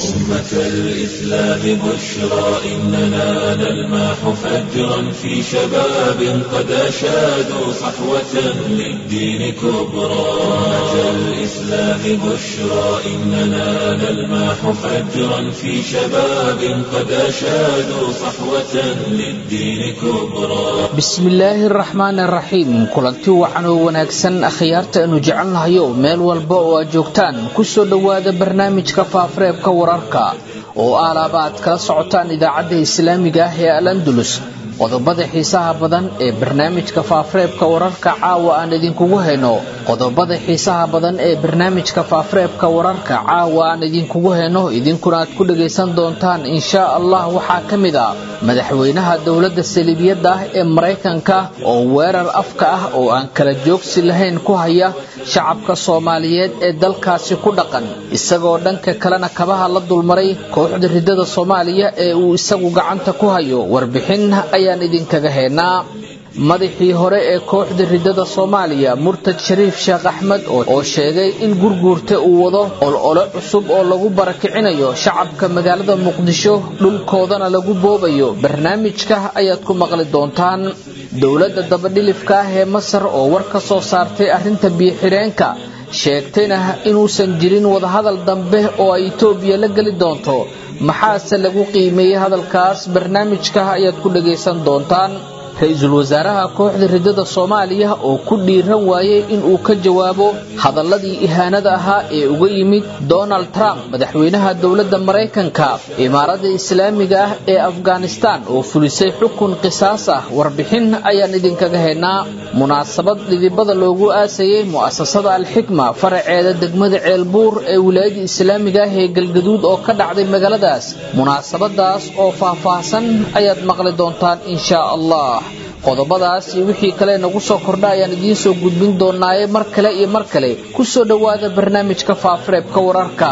أمة الإسلام بشرى إننا نلمح فجرا في شباب قد أشادوا صحوة للدين كبرى أمة الإسلام بشرى إننا نلمح فجرا في شباب قد أشادوا صحوة للدين كبرى bismillaahi araxmaan araxiim kulanti wacan oo wanaagsan akhyaarta aanu jecelnahayo meel walba oo aad joogtaan kusoo dhowaada barnaamijka faafareebka wararka oo aalaaba aad kala socotaan idaacadda islaamiga ah ee al andulus qodobada xiisaha badan ee barnaamijka faafareebka wararka caawa aan idinkugu hayno qodobada xiisaha badan ee barnaamijka faafareebka wararka caawa aan idinkugu hayno idinkuna aad ku dhagaysan doontaan inshaa allah waxaa ka mid ah madaxweynaha dowladda saliibiyadda ah ee maraykanka oo weerar afka ah oo aan kala joogsi lahayn ku haya shacabka soomaaliyeed ee dalkaasi ku dhaqan isagoo dhanka kalena kabaha la dulmaray kooxda ridada soomaaliya ee uu isagu gacanta ku hayo warbixin ayaan idinkaga haynaa madaxii hore ee kooxda ridada soomaaliya murtad shariif sheekh axmed oo sheegay in gurguurta uu wado olole cusub oo lagu barakicinayo shacabka magaalada muqdisho dhulkoodana lagu boobayo barnaamijka ayaad ku maqli doontaan dowladda dabadhilifka ah ee masar oo war ka soo saartay arrinta biyo-xidheenka sheegtayna inuusan jirin wadahadal dambe oo ay itoobiya la geli doonto maxaase lagu qiimeeyey hadalkaas barnaamijka ayaad ku dhagaysan doontaan ra-iisul wasaaraha kooxda ridada soomaaliya oo ku dhiiran waayey inuu ka jawaabo hadaladii ihaanada ahaa ee uga yimid donald trump madaxweynaha dowladda maraykanka imaaradda islaamiga ah ee afghanistan oo fulisay xukun qisaas ah warbixin ayaan idinkaga haynaa munaasabad dhidibada loogu aasayey mu'asasada alxikma faraceeda degmada ceelbuur ee wilaayada islaamiga ah ee galgaduud oo ka dhacday magaaladaas munaasabadaas oo faahfaahsan ayaad maqli doontaan inshaa allah qodobadaas iyo wixii kale nagu soo kordha ayaan idiin soo gudbin doonaaye mar kale iyo mar kale ku soo dhowaada barnaamijka faafareebka wararka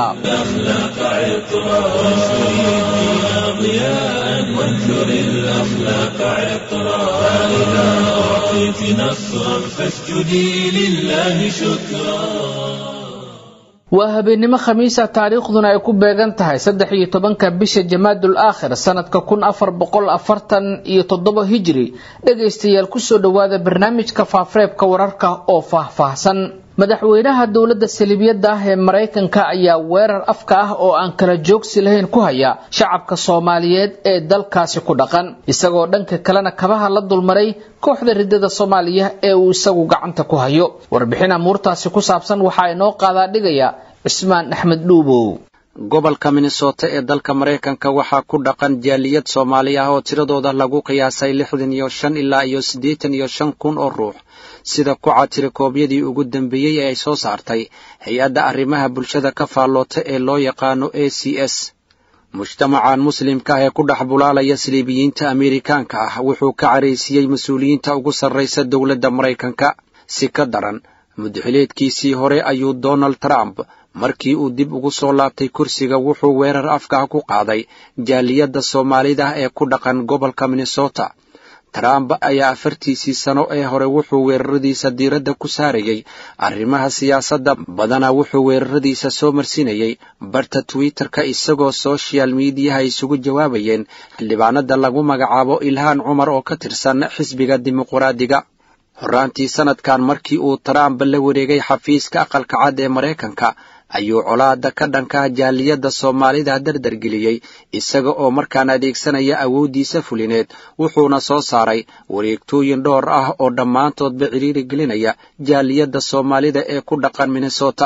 waa habeennimo khamiisa taariikhduna ay ku beegan tahay saddex iyo tobanka bisha jamaadul aakhir sanadka kun afar boqol afartan iyo toddoba hijri dhegaystayaal kusoo dhowaada barnaamijka faafareebka wararka oo faahfaahsan madaxweynaha dowladda saliibiyadda ah ee maraykanka ayaa weerar afka ah oo aan kala joogsi lahayn ku haya shacabka soomaaliyeed ee dalkaasi ku dhaqan isagoo dhanka kalena kabaha la dulmaray kooxda ridada soomaaliya ee uu isagu gacanta ku hayo warbixin amuurtaasi ku saabsan waxaa inoo qaadaa dhigaya cismaan axmed dhuubow gobolka minnesota ee dalka maraykanka waxaa ku dhaqan jaaliyad soomaali ah oo tiradooda lagu qiyaasay lixdan iyo shan ilaa iyo siddeetan iyo shan kun oo ruux sida ku catira koobyadii ugu dambeeyey ee ay soo saartay hay-adda arrimaha bulshada ka faalloota ee loo yaqaano a c s mujtamacan muslimka ah ee ku dhex bulaalaya saliibiyiinta ameerikaanka ah wuxuu ka caraysiiyey mas-uuliyiinta ugu sarraysa dowladda maraykanka si ka daran mudaxileedkiisii hore ayuu donald trump markii uu dib ugu soo laabtay kursiga wuxuu weerar afkaah ku qaaday jaaliyadda soomaalida ee ku dhaqan gobolka minnesota trump ayaa afartiisii sano ee hore wuxuu weeraradiisa diiradda ku saarayey arrimaha siyaasadda badanaa wuxuu weeraradiisa soo marsinayey barta twitter-ka isagoo sochial miidiyaha isugu jawaabayeen xildhibaanada lagu magacaabo ilhaan cumar oo ka tirsan xisbiga dimuqraadiga horraantii sannadkan markii uu trump la wareegay xafiiska aqalka cad ee maraykanka ayuu colaada ka dhankaa jaaliyadda soomaalida dardargeliyey isaga oo markaan adeegsanaya awooddiisa fulineed wuxuuna soo saaray wareegtooyin dhowr ah oo dhammaantoodba cidhiiri gelinaya jaaliyadda soomaalida ee ku dhaqan minnesota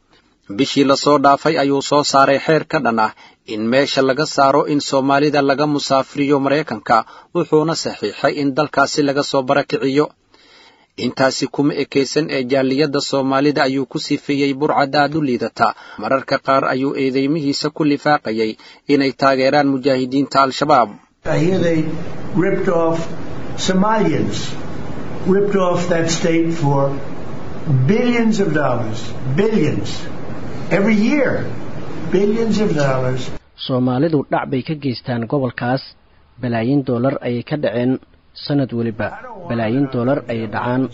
bishii lasoo dhaafay ayuu soo saaray xeer ka dhan ah in meesha laga saaro in soomaalida laga musaafiriyo maraykanka wuxuuna saxiixay in dalkaasi laga soo barakiciyo intaasi kuma ekaysan ee jaaliyadda soomaalida ayuu ku sifeeyey burcad aad u liidata mararka qaar ayuu eedeymihiisa ku lifaaqayay inay taageeraan mujaahidiinta al-shabaab soomaalidu dhac bay ka geystaan gobolkaas balaayin doolar ayay ka dhaceen sanad weliba balaayin doolar ayay dhacaan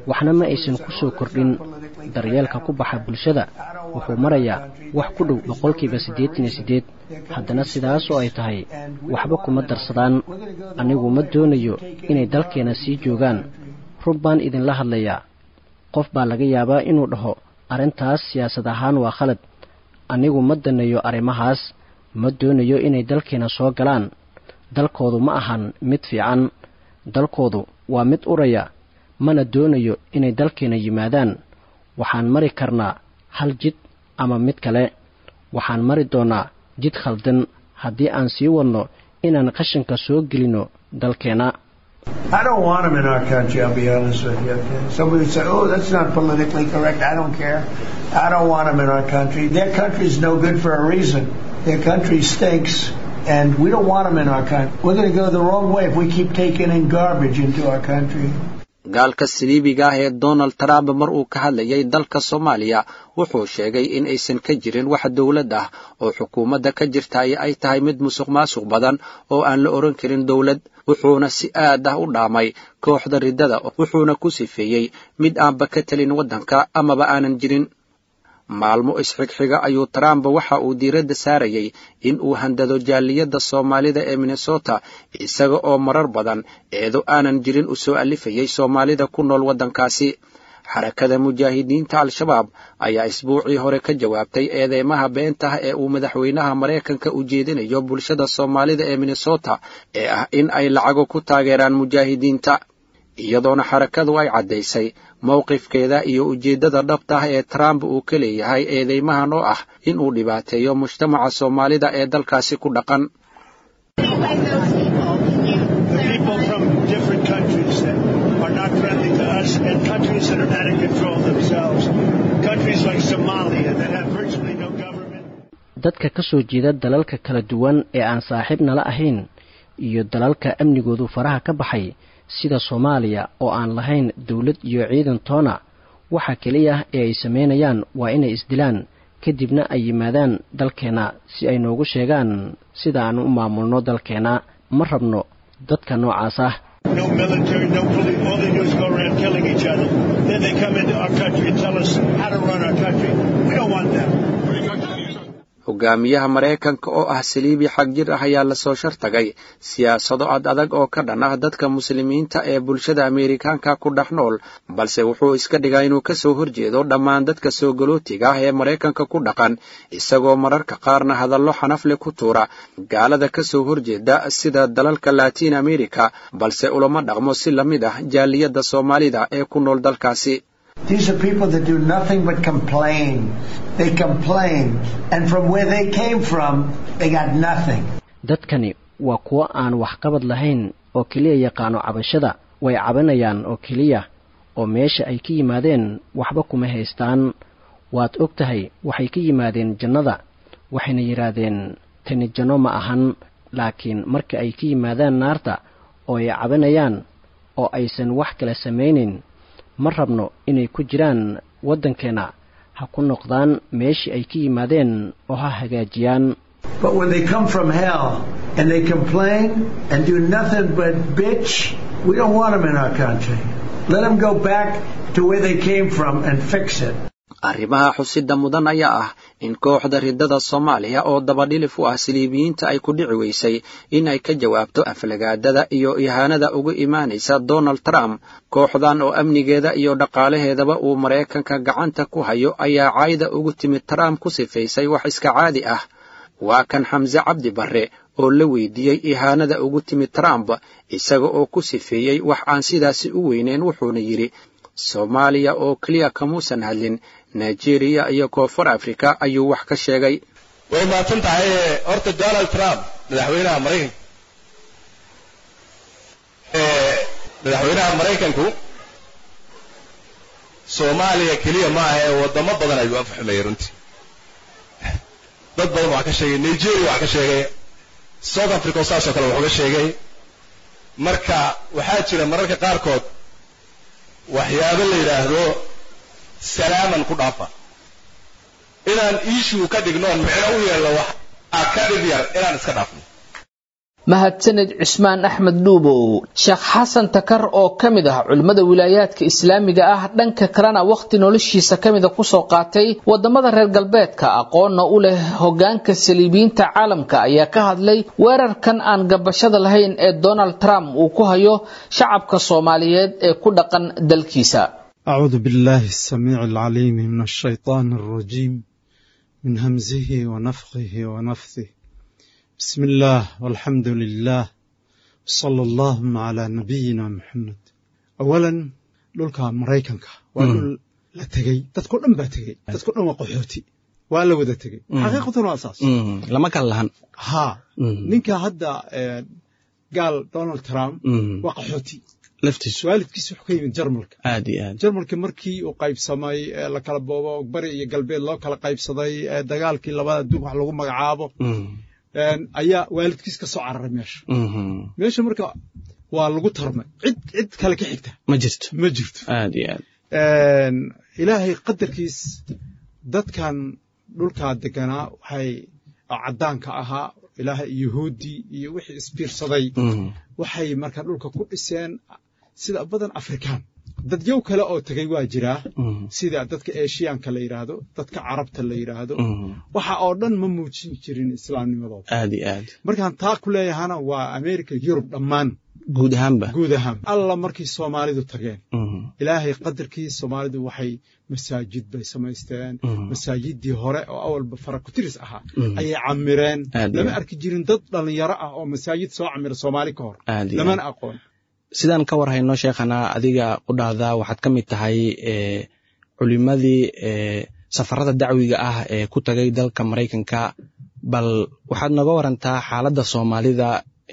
waxna ma aysan ku soo kordhin daryeelka ku baxa bulshada wuxuu marayaa wax ku dhow boqolkiiba siddeetan iyo siddeed haddana sidaasoo ay tahay waxba kuma darsadaan anigu ma doonayo inay dalkeena sii joogaan run baan idinla hadlayaa qof baa laga yaabaa inuu dhaho arrintaas siyaasad ahaan waa khalad anigu ma daneeyo arrimahaas ma doonayo inay dalkeena soo galaan dalkoodu ma ahan mid fiican dalkoodu waa mid uraya mana doonayo inay dalkeena yimaadaan waxaan mari karnaa hal jid ama mid kale waxaan mari doonnaa jid khaldan haddii aan sii wadno inaan qashinka soo gelinno dalkeena I don't want them in our country, I'll be honest with you. Okay? Somebody would say, oh, that's not politically correct. I don't care. I don't want them in our country. Their country's no good for a reason. Their country stinks, and we don't want them in our country. We're going to go the wrong way if we keep taking in garbage into our country. gaalka saliibiga ah ee donald trump mar uu ka hadlayay dalka soomaaliya wuxuu sheegay in aysan ka jirin wax dowlad ah oo xukuumadda ka jirtaay ay tahay mid musuq maasuq badan oo aan la odhan karin dowlad wuxuuna si aad ah u dhaamay kooxda riddada wuxuuna ku sifeeyey mid aanba ka telin waddanka amaba aanan jirin maalmo isxigxiga ayuu trump waxa uu diiradda saarayay in uu handado jaaliyadda soomaalida ee minnesota isaga oo marar badan eedo aanan jirin u soo allifayay soomaalida ku nool waddankaasi xarakada mujaahidiinta al-shabaab ayaa isbuucii hore ka jawaabtay eedeymaha beentaha ee uu madaxweynaha maraykanka u jeedinayo bulshada soomaalida ee minnesota ee ah in ay lacago ku taageeraan mujaahidiinta iyadoona xarakadu ay caddaysay mowqifkeeda iyo ujeeddada dhabta ah ee trump uu ka leeyahay eedeymahan oo ah in uu dhibaateeyo mujtamaca soomaalida ee dalkaasi ku dhaqan dadka ka soo jeeda dalalka kala duwan ee aan saaxiib nala ahayn iyo dalalka amnigoodu faraha ka baxay sida soomaaliya oo aan lahayn dowlad iyo ciidan toona waxa keliya ee ay samaynayaan waa inay isdilaan kadibna ay yimaadaan dalkeenna si ay noogu sheegaan sida aan u maamulno dalkeenna ma rabno dadka noocaas ah hogaamiyaha maraykanka oo ah saliibi xag jir ah ayaa lasoo shartagay siyaasado ad adag oo ka dhan ah dadka muslimiinta ee bulshada ameerikaanka ku dhex nool balse wuxuu iska dhigaa inuu ka soo horjeedo dhammaan dadka soo galootiga ah ee maraykanka ku dhaqan isagoo mararka qaarna hadallo xanafle ku tuura gaalada ka soo horjeeda sida dalalka latiin america balse ulama dhaqmo si la mid ah jaaliyadda soomaalida ee ku nool dalkaasi These are people that do nothing but complain. They complain. And from where they came from, they got nothing. dadkani waa kuwo aan waxqabad lahayn oo keliya yaqaano cabashada way cabanayaan oo keliya oo meesha ay ka yimaadeen waxba kuma haystaan waad og tahay waxay ka yimaadeen jannada waxayna yidhaahdeen tani janno ma ahan laakiin marka ay ka yimaadaan naarta oo ay cabanayaan oo aysan wax kale samaynin ma rabno inay ku jiraan waddankeenna ha ku noqdaan meeshii ay ka yimaadeen oo ha hagaajiyaan But when they come from hell and they complain and do nothing but bitch, we don't want them in our country. Let them go back to where they came from and fix it. arrimaha xusida mudan ayaa ah in kooxda riddada soomaaliya oo dabadhilif u ah siliibiyiinta ay ku dhici weysay in ay ka jawaabto aflagaadada iyo ihaanada uga imaanaysa donald trump kooxdan oo amnigeeda iyo dhaqaalaheedaba uu maraykanka gacanta ku hayo ayaa caayda ugu timid trump ku sifaysay wax iska caadi ah waa kan xamse cabdi barre oo la weydiiyey ihaanada ugu timid trump isaga oo ku sifeeyey wax aan sidaasi u weyneyn wuxuuna yidhi soomaaliya oo keliya kamuusan hadlin nigeriya iyo koonfur africa ayuu wax ka sheegay way mahadsan tahay horta donald trump madaxweynaha maraykanka madaxweynaha maraykanku soomaaliya keliya ma aha ee waddamo badan ayuu afxumeeyey runtii dad badan wax ka sheegay nigeria wax ka sheegay south africa oo saasoo kale wax uga sheegay marka waxaa jira mararka qaarkood waxyaabo la yidhaahdo salaaman ku dhaafa inaan iishuu ka dhignoon micno u yeelno wax a ka dhib yar inaan iska dhaafno mahadsaned cismaan axmed dhuubow sheekh xasan takar oo ka mid ah culimmada wilaayaadka islaamiga ah dhanka kalena wakhti noloshiisa ka mida kusoo qaatay wadamada reer galbeedka aqoonna u leh hogaanka saliibiyiinta caalamka ayaa ka hadlay weerarkan aan gabashada lahayn ee donald trump uu ku hayo shacabka soomaaliyeed ee ku dhaqan dalkiisa أعوذ بالله السميع العليم من الشيطان الرجيم من همزه ونفخه ونفثه بسم الله والحمد لله صلى الله على نبينا محمد أولا dhulka maraykanka waa dhul la tegey dadko dhan baa tegey dadko dhan waa qaxooti waa la wada tegey xaqiiqatan waa saas lama kala lahan ha ninka hadda gaal donald trump waa qaxooti laftiisu waalidkiis wuxuu ka yimid jarmalka aad iyo aad jarmalka markii uu qaybsamay ee la kala boobo bari iyo galbeed loo kala qaybsaday ee dagaalkii labada adduun wax lagu magacaabo ayaa waalidkiis ka soo cararay meesha meesha marka waa lagu tarmay cid cid kale ka xigta ma jirto ma jirto aad iyo aad ilaahay qadarkiis dadkan dhulkaa deganaa waxay caddaanka ahaa ilaahay yuhuuddii iyo wixii isbiirsaday waxay marka dhulka ku dhiseen sida badan afrikaan dadyow kale oo tegey waa jiraa sida dadka eshiyaanka la yidhaahdo dadka carabta la yidhaahdo waxa oo dhan ma muujin jirin islaamnimadooda aad iyo aad markaan taa ku leeyahana waa america yurub dhammaan guud ahaanba guud ahaan alla markay soomaalidu tageen ilaahay qadarkii soomaalidu waxay masaajid bay samaysteen masaajidii hore oo awalba farakutiris ahaa ayay camireen lama arki jirin dad dhallinyaro ah oo masaajid soo camira soomaali ka hor lamana aqoon sidaan ka war hayno sheekhana adiga qudhaada waxaad ka mid tahay culimadii safarada dacwiga ah ee ku tagay dalka maraykanka bal waxaad nooga warantaa xaaladda soomaalida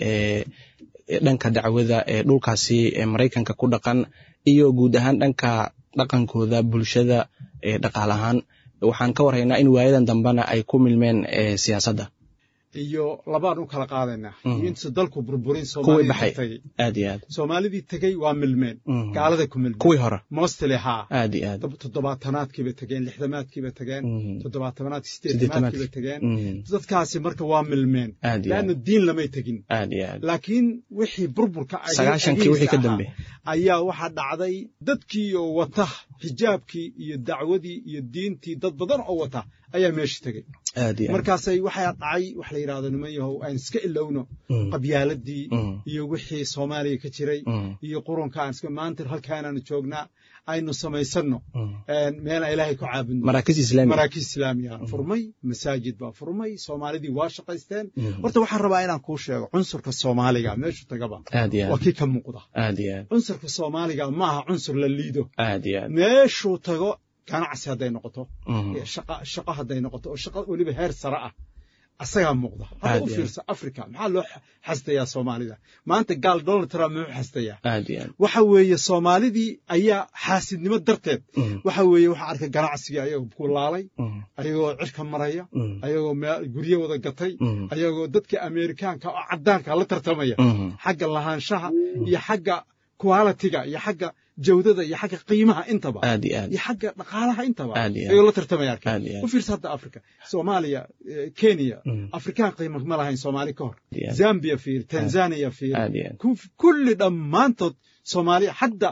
dhanka dacwada ee dhulkaasi ee maraykanka ku dhaqan iyo guud ahaan dhanka dhaqankooda bulshada ee dhaqaal ahaan waxaan ka warhaynaa in waayadan dambena ay ku milmeen siyaasadda iyo labaan u kala qaadaynaa iyo intusa dalku burburin kuwii baxay aad iyo aad soomaalidii tegey waa milmeen gaaladay ku milmeen kuwii hore mostly haa aad iyo aad toddobaatanaadkiibay tegeen lixdamaadkiibay tegeen toddobaatanaadki sideetanaadkiibay tegeen dadkaasi marka waa milmeen laanna diin lamay tegin aad iyo aad laakiin wixii burburka sagaashankii wixii ka dambe ayaa waxaa dhacday dadkii oo wata xijaabkii iyo dacwadii iyo diintii dad badan oo wata ayaa meesha tegey markaasay waxaa dhacay wax la yidhahdo niman yahow aan iska ilowno qabyaaladii iyo wixii soomaaliya ka jiray iyo qurunka aan iska maanta halkaanaanu joognaa aynu samaysanno meel aan ilaahay ku caabudno maraakiis islaami maraakiis islaamiya furmay masaajid baa furmay soomaalidii waa shaqaysteen horta waxaan rabaa inaan kuu sheego cunsurka soomaaliga meeshu tagaba waa kii ka muuqda aad iyo aad cunsurka soomaaliga ma aha cunsur la liido aad iyo aad meeshuu tago ganacsi hadday noqoto shaqo hadday noqoto oo shaqo weliba heer sare ah asagaa muuqda hadda u fiirsa africa maxaa loo xasdayaa soomaalida maanta gaal donald trump muxuu xasdayaa waxa weeye soomaalidii ayaa xaasidnimo darteed waxa weeye waxa arkay ganacsigii ayagoo kulaalay ayagoo cirka maraya ayagoo guryo wada gatay ayagoo dadka amerikaanka oo caddaanka la tartamaya xagga lahaanshaha iyo xagga qualitiga iyo xagga jawdada iyo xagga qiimaha intaba iyo xagga dhaqaalaha intaba ayuu la tartamaya arkay u fiirsa hadda africa soomaaliya kenya afrikaan qiima ma lahayn soomaali ka hor zambia fiir tanzania fiir kulli dhammaantood soomaaliya hadda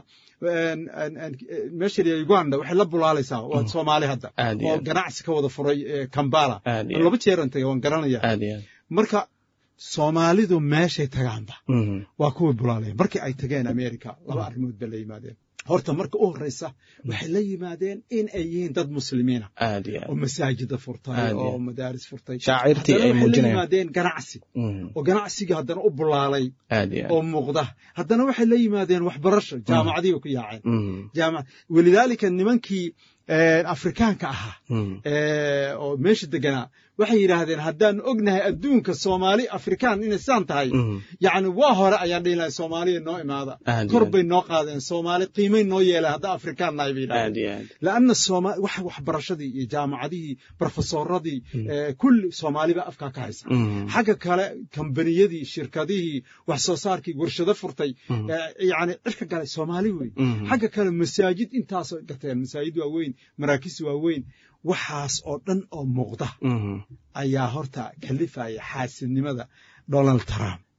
meesha uganda waxay la bulaalaysaa waa soomaali hadda oo ganacsi ka wada furay kambala laba jeeran tagay waan garanaya marka soomaalidu meeshay tagaanba waa kuwii bulaalaya markii ay tageen america laba arrimood bay la yimaadeen horta marka u horreysa waxay la yimaadeen in ay yihiin dad muslimiina oo masaajida furtay oo madaaris furtay shaacirtii ay muujinayaan la yimaadeen ganacsi oo ganacsigii haddana u bulaalay oo muuqda haddana waxay la yimaadeen waxbarasho jaamacadii bay ku yaaceen walidaalika nimankii afrikaanka ahaa oo meesha deganaa waxay yidhaahdeen haddaanu ognahay adduunka soomaali afrikaan inay saan tahay yacni waa hore ayaan dhihi lahay soomaaliya noo imaada kor bay noo qaadeen soomaali qiimay noo yeeleen hadda afrikaan nahay bay yidhahdeen laanna sooma wax waxbarashadii iyo jaamacadihii brofesoradii kulli soomaaliba afkaa ka haysa xagga kale kambaniyadii shirkadihii wax soo saarkii warshado furtay yacni cirka galay soomaali wey xagga kale masaajid intaasoo gateen masaajid waaweyn maraakiis waaweyn waxaas oo dhan oo muuqda ayaa horta kalifaya xaasidnimada donald trump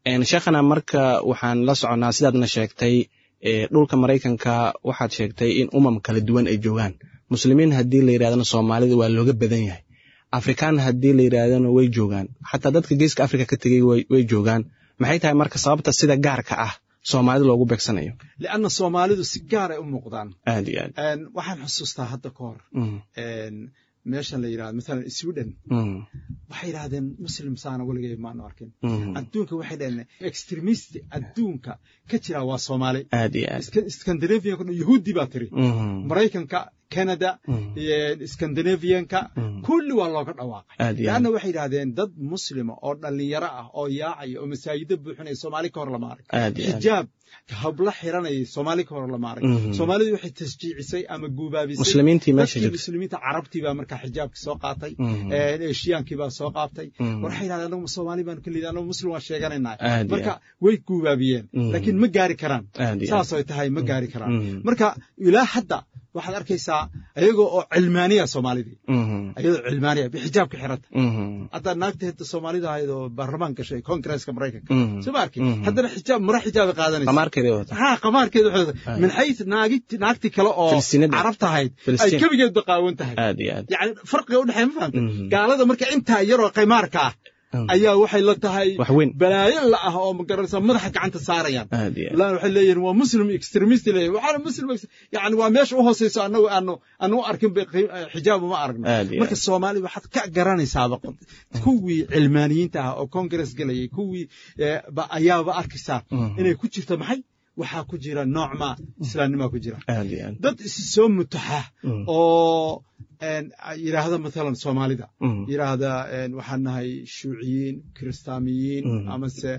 sheekhana marka waxaan la soconnaa sidaadna sheegtay dhulka maraykanka waxaad sheegtay in umam kala duwan ay joogaan muslimiin haddii la yidhahdana soomaalida waa looga badan yahay afrikaan haddii la yidhaahdana way joogaan xataa dadka geeska africa ka tegey way joogaan maxay tahay marka sababta sida gaarka ah soomaalida loogu beegsanayo lianna soomaalidu si gaaray u muuqdaan aad iyo aad waxaan xusuustaa hadda ka hor meeshan la yidhahdo maalan sweden waxay yidhahdeen muslim saana weligay maanu arkin adduunka waxay dhaheen extremist adduunka ka jira waa soomaali aad iyo aad scandinavianka yahuudi baa tiri maraykanka canada scandinavianka kulli waa looga dhawaaqay leanna waxay yidhahdeen dad muslima oo dhallinyaro ah oo yaacaya oo masaajido buuxinaya soomaali ka hor lama arag xijaab habla xiranayay soomaali ka hor lama arag soomaalidu waxay tasjiicisay ama guubaabisay muslimiintii meesha jirta muslimiinta carabtii baa markaa xijaabka soo qaatay eshiyaankii baa soo qaatay waxay yidhahdeen anagu soomaali baanu ka liida anagu muslim waan sheeganayna marka way guubaabiyeen laakiin ma gaari karaan saasay tahay ma gaari karaan marka ilaa hadda waxaad arkaysaa ayagoo oo cilmaaniya soomaalidii ayadoo cilmaaniya bixijaabka xiranta hadda naagta hada soomaalida ahayd oo baarlamaan gashay kongresska maraykanka soo ma arki haddana xijaab mara xijaabay qaadanaysa ha qamaarkeeda waxay min xays naagi naagti kale oo carabta ahayd ay kebigeedba qaawan tahay yani farqiga udhexeeya ma fahamta gaalada marka intaa yaroo qaymaarka ah ayaa waxay la tahay balaayo la ah oo magaranaysa madaxa gacanta saarayaan lan waxay leeyihin waa muslim extremist leeyihin waxaana muslim yani waa meesha u hooseyso annagu aanu aanu u arkin xijaab uma aragno marka soomaali waxaad ka garanaysaaba kuwii cilmaaniyiinta ah oo congress gelayay kuwii ayaaba arkaysaa inay ku jirto maxay waxaa ku jira noocma islaamnimaa ku jira dad isi soo mutaxa oo yidhaahda matalan soomaalida yidhaahda waxaan nahay shuuciyiin kiristaamiyiin amase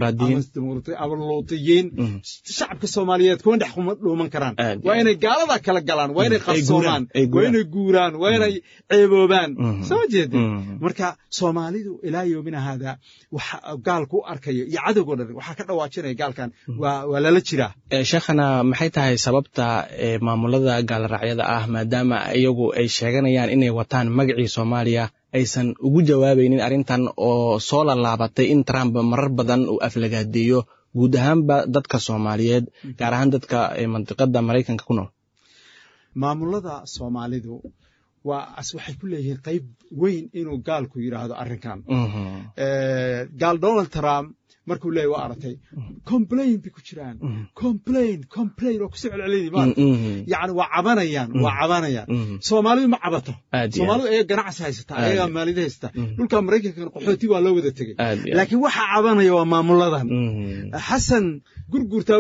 ama luutiyiin shacabka soomaaliyeed kuma dhex dhuuman karaan waa inay gaaladaa kala galaan waa inay qarsoomaan waa inay guuraan waa inay ceeboobaan soo ma jeedin marka soomaalidu ilaa yoomina haada waxa gaalku u arkaya iyo cadowgoo dhan waxaa ka dhawaajinaya gaalkan waa lala jiraa sheekhana maxay tahay sababta maamulada gaalraacyada ah maadaama iyagu ay sheeganayaan inay wataan magacii soomaaliya aysan ugu jawaabaynin arrintan oo soo lallaabatay in trump marar badan uu aflagaadeeyo guud ahaanba dadka soomaaliyeed gaar ahaan dadka mandiqada maraykanka ku nool maamulada soomaalidu waa waxay ku leeyihiin qayb weyn inuu gaalku yidhaahdo arrinkan gaal donald trump markuu leeyahy waa aragtay complain bay ku jiraan complain complain oo kusoo celcelinay maarata yacni waa cabanayaan waa cabanayaan soomaalidu ma cabato soomaalidu ayaga ganacsi haysata ayagaa maalida haysata dhulka maraykankan qaxooti waa loo wada tegey laakiin waxa cabanaya waa maamuladan xasan gurgurtaa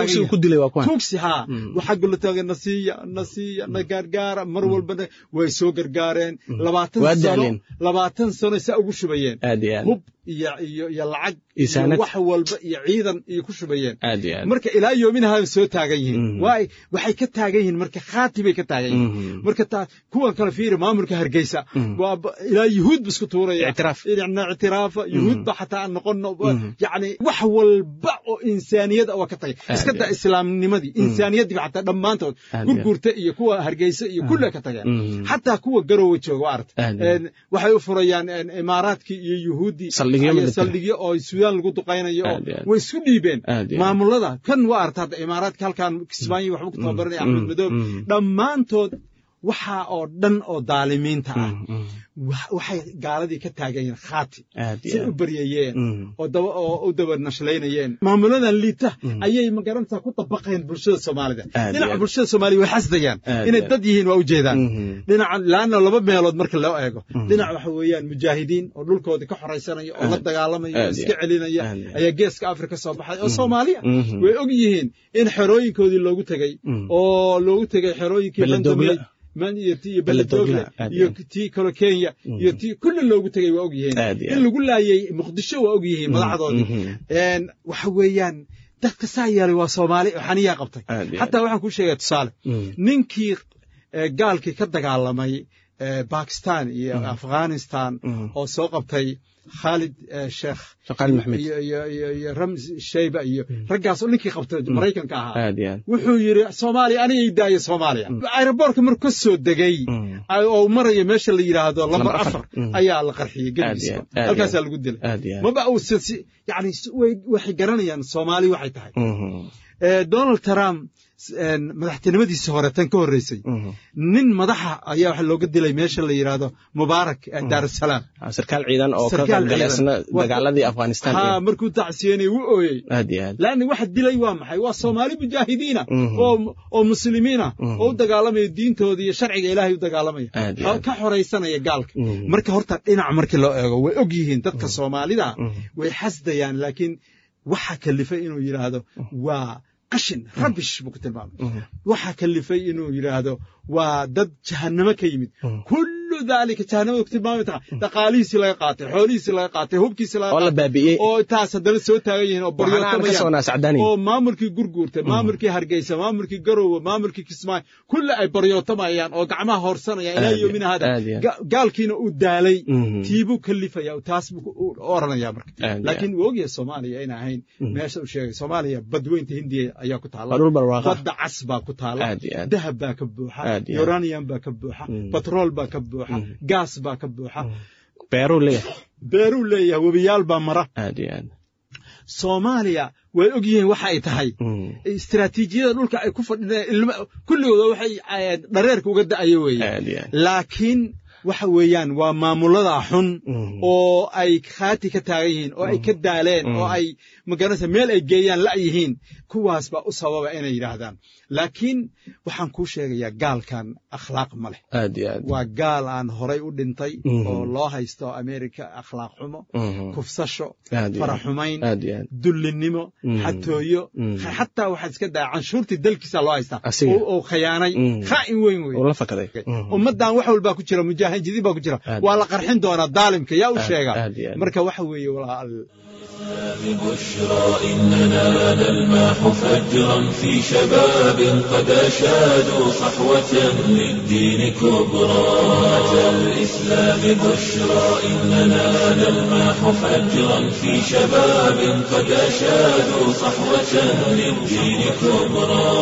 tugsi haa waxaa gula taagay nasiiya nasiiya na gaargaara mar walbana way soo gargaareen labaatan sano labaatan sano saa ugu shubayeen hub iyo iyo iyo lacag iyo wax walba iyo ciidan iyo ku shubayeen marka ilaa yoominaha soo taagan yihiin waay waxay ka taagan yihiin marka khaati bay ka taagan yihiin marka taa kuwan kale fiiri maamulka hargeysa waa ilaa yuhuud ba isku tuuraya ictiraafa yuhuud ba xataa aan noqono yacni wax walba oo insaaniyad waa ka tagay iska daa islaamnimadii insaaniyaddii ba xataa dhammaantood gurgurta iyo kuwa hargeysa iyo kulle ka tageen xataa kuwa garowe jooga waa arta waxay u furayaan imaaraadkii iyo yuhuuddii saldhigyo oo suudaan lagu duqaynayo oo way isku dhiibeen maamulada kan waa arta hadda imaaraadka halkan kismaayo waxba ku tababaranaya axmed madoob dhammaantood waxa oo dhan oo daalimiinta ah waxay gaaladii ka taagan yihiin khaati say u baryayeen oo u daba nashlaynayeen maamuladan liita ayay magarantaa ku dabaqeen bulshada soomaalida dhinaca bulshada soomaaliya way xasdayaan inay dad yihiin waa ujeedaan dhinaca laanna laba meelood marka loo eego dhinac waxa weeyaan mujaahidiin oo dhulkoodii ka xoraysanaya oo la dagaalamaya oo iska celinaya ayaa geeska afrika soo baxay oo soomaaliya way og yihiin in xerooyinkoodii loogu tegey oo loogu tegey xerooyinkii bandamey man iyo ti iyo beledogle iyo tii kalo kenya iyo tii kulli loogu tegay waa og yihiin in lagu laayay muqdisho waa og yihiin madaxdoodii waxa weeyaan dadka saa yeelay waa soomaali oo xaniyaa qabtay xataa waxaan kuu sheegaya tusaale ninkii gaalkii ka dagaalamay bakistan iyo afghanistan oo soo qabtay khaalid sheekh khaalid maxmed iyo rams shayba iyo raggaas oo ninkii qabta maraykanka ahaa aad iyo aad wuxuu yidhi soomaaliya anigay daaya soomaaliya aeroboortka markuu ka soo degay oo maraya meesha la yidhaahdo lambar afar ayaa la qarxiyey gebigiisa halkaasaa lagu dilay aad iyo aad maba uu yani waxay garanayaan soomaali waxay tahay donald trump madaxtinimadiisa hore tan ka horreysay nin madaxa ayaa waxa looga dilay meesha la yidhaahdo mubaarak daarusalaam sarkaal ciidan oo ka qaybgalay isna dagaaladii afghanistan ha markuu tacsiyenay wuu ooyey aad iyo aad laanna waxa dilay waa maxay waa soomaali mujaahidiina oo oo muslimiina oo u dagaalamaya diintooda iyo sharciga ilaahay u dagaalamaya ka xoraysanaya gaalka marka horta dhinac markii loo eego way og yihiin dadka soomaalida way xasdayaan laakiin waxa kalifay inuu yidhaahdo waa qashin rabish buu ku tilmaamay waxaa kalifay inuu yidhaahdo waa dad jahannamo ka yimid kullu daalika jahannamada ku tilmaamay taqa dhaqaalihiisii laga qaatay xoolihiisii laga qaatay hubkiisii laga oo la baabi'iyey oo taas haddana soo taagan yihiin oo baryootamayaan oo maamulkii gurguurtay maamulkii hargeysa maamulkii garowe maamulkii kismaayo kulli ay baryootamayaan oo gacmaha hoorsanayaan ilaa yoomina hada gaalkiina uu daalay tiibuu kalifaya taas buu oranaya marka laakiin wuu ogyahay soomaaliya ina ahayn meesha uu sheegay soomaaliya badweynta hindiya ayaa ku taala badda cas baa ku taala dahab baa ka buuxa uranium baa ka buuxa batrool baa ka buuxa gaas baa ka buuxa beeruu leeyahay beeruu leeyahay webiyaal baa mara aad iyo aad soomaaliya way og yihiin waxa ay tahay istiraatiijiyada dhulka ay ku fadhideen kulligooda waxay dhareerka uga da'ayo weeye laakiin waxa weeyaan waa maamulada xun oo ay khaati ka taagan yihiin oo ay ka daaleen oo ay magaranaysa meel ay geeyaan la yihiin kuwaas baa u sababa inay yidhaahdaan laakiin waxaan kuu sheegayaa gaalkan akhlaaq ma leh aad iyo aad waa gaal aan horay u dhintay oo loo haysto amerika akhlaaq xumo kufsasho faraxumayn dullinimo xatooyo xataa waxaad iska daa canshuurtii dalkiisa loo haystaa oo khayaanay khaa'in weyn wey ummaddan wax walbaa ku jira mujaahidiin baa ku jira waa la qarxin doonaa daalimka yaa u sheega marka waxa weeye walaal بشرى إننا نلمح فجرا في شباب قد أشادوا صحوة للدين كبرى أتى الإسلام بشرى إننا نلمح فجرا في شباب قد أشادوا صحوة للدين كبرى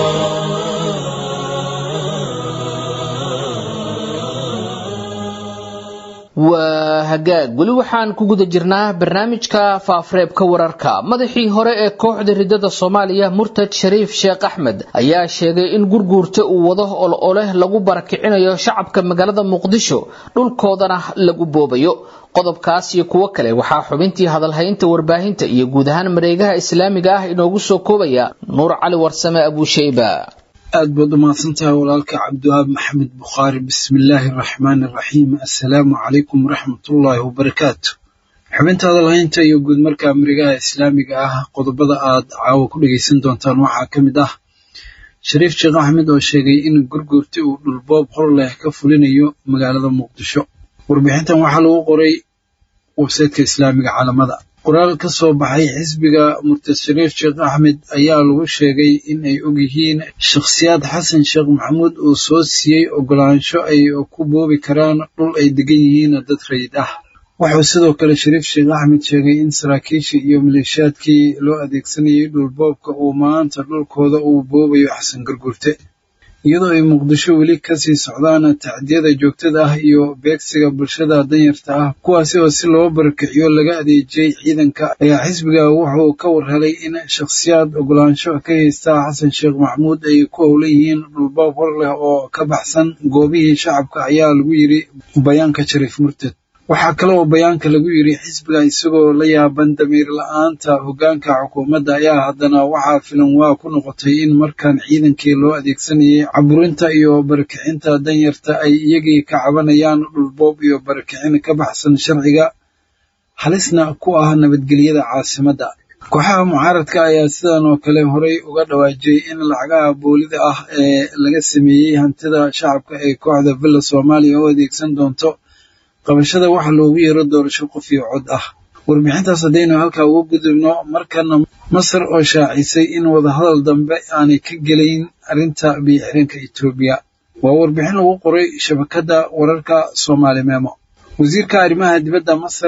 waa hagaag weli waxaan ku guda jirnaa barnaamijka faafureebka wararka madaxii hore ee kooxda ridada soomaaliya murtad shariif sheekh axmed ayaa sheegay in gurguurta uu wado ol oleh lagu barakicinayo shacabka magaalada muqdisho dhulkoodana lagu boobayo qodobkaas iyo kuwo kale waxaa xubintii hadalhaynta warbaahinta iyo guud ahaan mareegaha islaamiga ah inoogu soo koobaya nuur cali warsame abuusheyba aad baad umahadsantahay walaalka cabdiwahaab maxamed bukhaari bismillaahi araxmaani araxiim assalaamu calaykum waraxmatullaahi wabarakaatu xubinta hadalhaynta iyo guud markaa marigaha islaamiga ah qodobada aad caawa ku dhegaysan doontaan waxaa ka mid ah shariif sheekh axmed oo sheegay in gurguurti uu dhulboob hor leh ka fulinayo magaalada muqdisho warbixintan waxaa lagu qoray websaytka islaamiga caalamada qoraal ka soo baxay xisbiga murtad shariif sheekh axmed ayaa lagu sheegay in ay og yihiin shakhsiyaad xasan sheekh maxamuud uu soo siiyey oggolaansho ay ku boobi karaan dhul ay degan yihiin dad rayid ah wuxuu sidoo kale shariif sheekh axmed sheegay in saraakiishii iyo maleeshiyaadkii loo adeegsanayay dhulboobka uu maanta dhulkooda uu boobayo xasan gargurte iyadoo ay muqdisho weli kasii socdaan tacdiyada joogtada ah iyo beegsiga bulshada danyarta ah kuwaasi oo si loo barakiciyo laga adeejiyey ciidanka ayaa xisbiga wuxuu ka warhelay in shakhsiyaad oggolaansho ka haysta xasan sheekh maxamuud ay ku howlan yihiin dhulboob hor leh oo ka baxsan goobihii shacabka ayaa lagu yidhi bayaanka shariif murtad waxaa kale oo bayaanka lagu yidhi xisbiga isagoo la yaaban damiir la-aanta hoggaanka xukuumadda ayaa haddana waxaa filan waa ku noqotay in markan ciidankii loo adeegsanayay caburinta iyo barakicinta danyarta ay iyagii ka cabanayaan dhulboob iyo barakicin ka baxsan sharciga halisna ku ah nabadgelyada caasimadda kooxaha mucaaradka ayaa sidan oo kale horay uga dhawaajiyey in lacagaha boolida ah ee laga sameeyey hantida shacabka ee kooxda villa soomaaliya u adeegsan doonto qabashada waxa loogu yeero doorasho qof iyo cod ah warbixintaas haddaynu halkaa uga gudubno markana masar oo shaacisay in wadahadal dambe aanay ka gelayn arrinta biyo-xiranka etoobiya waa warbixin lagu qoray shabakadda wararka soomaali meemo wasiirka arrimaha dibadda masar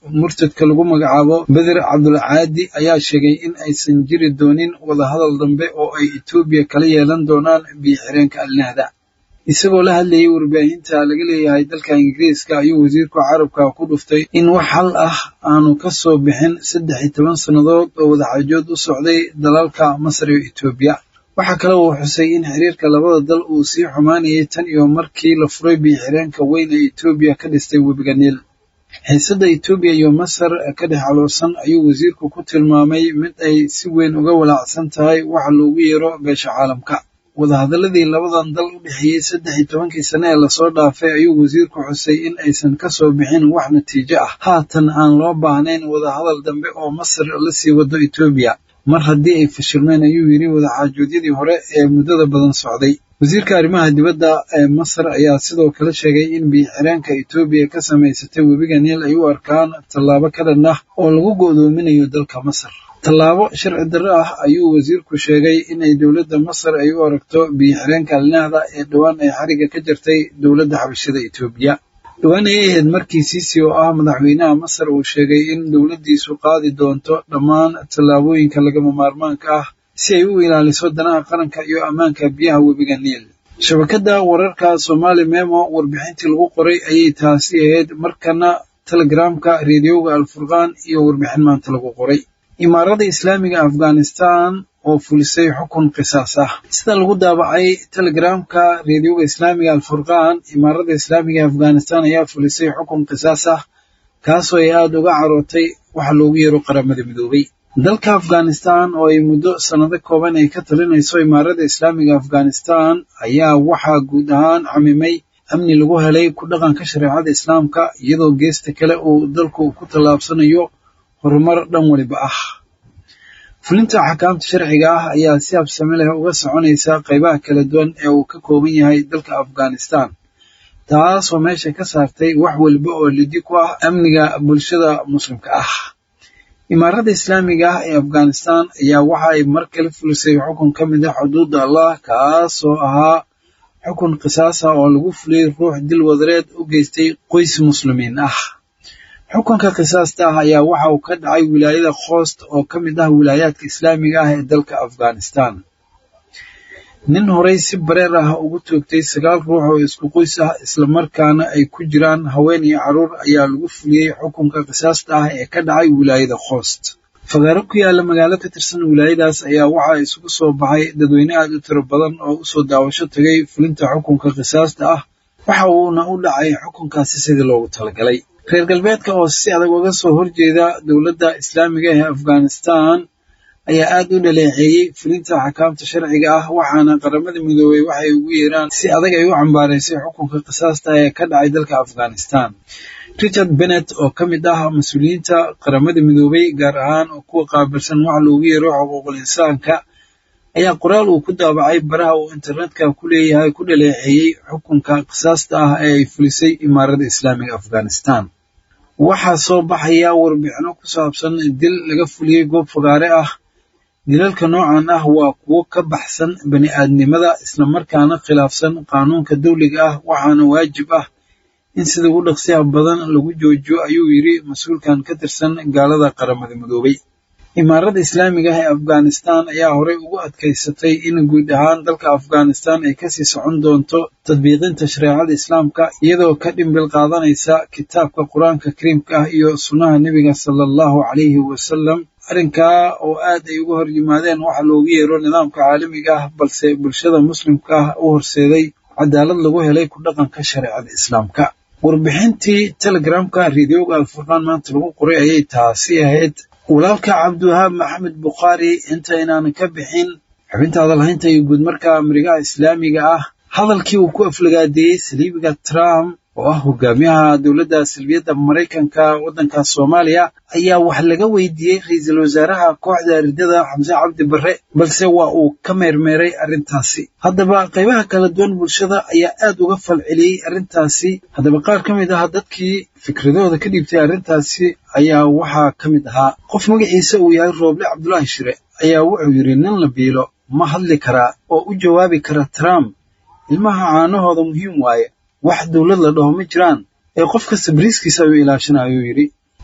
murtadka lagu magacaabo beder cabdulcaadi ayaa sheegay in aysan jiri doonin wadahadal dambe oo ay etoobiya kala yeelan doonaan biyo-xireenka alnahda isagoo la hadlayay warbaahinta laga leeyahay dalka ingiriiska ayuu wasiirku carabka ku dhuftay in wax hal ah aanu ka soo bixin saddex iyo toban sannadood oo wadaxaajood u socday dalalka masar iyo etoobiya waxaa kale uu xusay in xiriirka labada dal uu sii xumaanayay tan iyo markii la furay biyo-xireenka weyn ee etoobiya ka dhistay webiga niil xiisadda etoobiya iyo masar ka dhex caloosan ayuu wasiirku ku tilmaamay mid ay si weyn uga walaacsan tahay waxa loogu yeero beesha caalamka wadahadaladii labadan dal u dhexeeyey saddex iyo tobankii sane ee lasoo dhaafay ayuu wasiirku xusay in aysan ka soo bixin wax natiijo ah haatan aan loo baahnayn wadahadal dambe oo masar la sii wado etoobiya mar haddii ay fashilmeen ayuu yidhi wadaxaajoodyadii hore ee muddada badan socday wasiirka arrimaha dibadda ee masar ayaa sidoo kale sheegay in biyo-xireenka etoobiya ka samaysatay webiga niil ay u arkaan tallaabo ka dhan ah oo lagu go'doominayo dalka masar tallaabo sharci darro ah ayuu wasiirku sheegay inay dowladda masar ay u aragto biyo-xireenka alnahda ee dhowaan ay xariga ka jirtay dowladda xabashada etoobiya dhowaan ay ahayd markii siisi oo ah madaxweynaha masar uu sheegay in dowladdiisu qaadi doonto dhammaan tallaabooyinka lagama maarmaanka ah si ay u ilaaliso danaha qaranka iyo ammaanka biyaha webiga niil shabakadda wararka somaali memo warbixintii lagu qoray ayay taasi ahayd markana telegramka reediyoga alfurqaan iyo warbixin maanta lagu qoray imaarada islaamiga afghanistan oo fulisay xukun qisaas ah sida lagu daabacay telegramka reediyoga islaamiga alfurqaan imaarada islaamiga afghanistan ayaa fulisay xukun qisaas ah kaasoo ay aada uga carootay waxa loogu yeero qaramada midoobay dalka afghanistan oo ay muddo sannado kooban ay ka talinayso imaarada islaamiga afghanistan ayaa waxaa guud ahaan camimay amni lagu helay ku dhaqanka shareecada islaamka iyadoo geesta kale uu dalku ku tallaabsanayo horumar dhan waliba ah fulinta axkaamta sharciga ah ayaa si habsame leh uga soconaysa qaybaha kala duwan ee uu ka kooban yahay dalka afghanistan taasoo meesha ka saartay wax waliba oo lidi ku ah amniga bulshada muslimka ah imaarada islaamiga ah ee afghanistan ayaa waxa ay mar kale fulisay xukun ka mid ah xuduudda allah kaasoo ahaa xukun qisaasa oo lagu fuliyey ruux dil wadareed u geystay qoys muslimiin ah xukunka qisaasta ah ayaa waxa uu ka dhacay wilaayada khoost oo ka mid ah wilaayaadka islaamiga ah ee dalka afghanistan nin horey si bareer ah ugu toogtay sagaal ruux oo isku qoys ah islamarkaana ay ku jiraan haween iyo carruur ayaa lagu fuliyey xukunka qisaasta ah ee ka dhacay wilaayada khoost fagaaro ku yaala magaalo ka tirsan wilaayadaas ayaa waxaa isugu soo baxay dadweyne aad u tiro badan oo usoo daawasho tagay fulinta xukunka qisaasta ah waxa uuna u dhacay xukunkaasi sidii loogu talagalay reer galbeedka oo si adag uga soo horjeeda dowladda islaamiga ee afghanistan ayaa aad u dhaleeceeyey fulinta axkaamta sharciga ah waxaana qaramada midoobey waxay ugu yeeraan si adag ay u cambaaraysay xukunka qisaasta ee ka dhacay dalka afghanistan richard bennet oo ka mid ah mas-uuliyiinta qaramada midoobey gaar ahaan oo kuwa qaabilsan wax loogu yeero xuquuqul insaanka ayaa qoraal uu ku daabacay baraha uu internetka ku leeyahay ku dhaleeceeyey xukunka qisaasta ah ee ay fulisay imaarada islaamiga afghanistan waxaa soo baxaya warbixino ku saabsan dil laga fuliyey goob fagaare ah dilalka noocan ah waa kuwo ka baxsan bani aadnimada islamarkaana khilaafsan qaanuunka dawliga ah waxaana waajib ah in sida ugu dhaqsiyaha badan lagu joojiyo ayuu yidhi mas-uulkan ka tirsan gaalada qaramada midoobay imaarada islaamiga ah ee afghanistan ayaa horey ugu adkaysatay in guud ahaan dalka afghanistan ay kasii socon doonto tadbiiqinta shareecada islaamka iyadoo ka dhimbil qaadanaysa kitaabka qur-aanka kariimka ah iyo sunnaha nebiga sala allahu calayhi wasalam arrinkaa oo aad ay uga hor yimaadeen waxa loogu yeero nidaamka caalamiga ah balse bulshada muslimka ah u horseeday cadaalad lagu helay ku dhaqanka shareecada islaamka warbixintii telegramka reediyoga alfurqaan maanta lagu qoray ayay taasi ahayd walaalka cabdiwahaab maxamed bukhaari inta inaanan ka bixin xubintaada lahaynta iyo guud marka marigaha islaamiga ah hadalkii uu ku aflagaadeeyey saliibiga trump oo ah hogaamiyaha dowladda salbiyadda maraykanka waddanka soomaaliya ayaa wax laga weydiiyey ra-iisul wasaaraha kooxda ridada xamse cabdi barre balse waa uu ka meermeeray arrintaasi haddaba qaybaha kala duwan bulshada ayaa aad uga falceliyey arrintaasi haddaba qaar ka mid ah dadkii fikradooda ka dhiibtay arrintaasi ayaa waxaa ka mid ahaa qof magaciisa uu yahay rooble cabdulaahi shire ayaa wuxuu yidhi nin la biilo ma hadli karaa oo u jawaabi kara trump ilmaha caanahooda muhiim waaye wax dowlad la dhaho ma jiraan ee qof kasta bariiskiisa ayuu ilaashana ayuu yidhi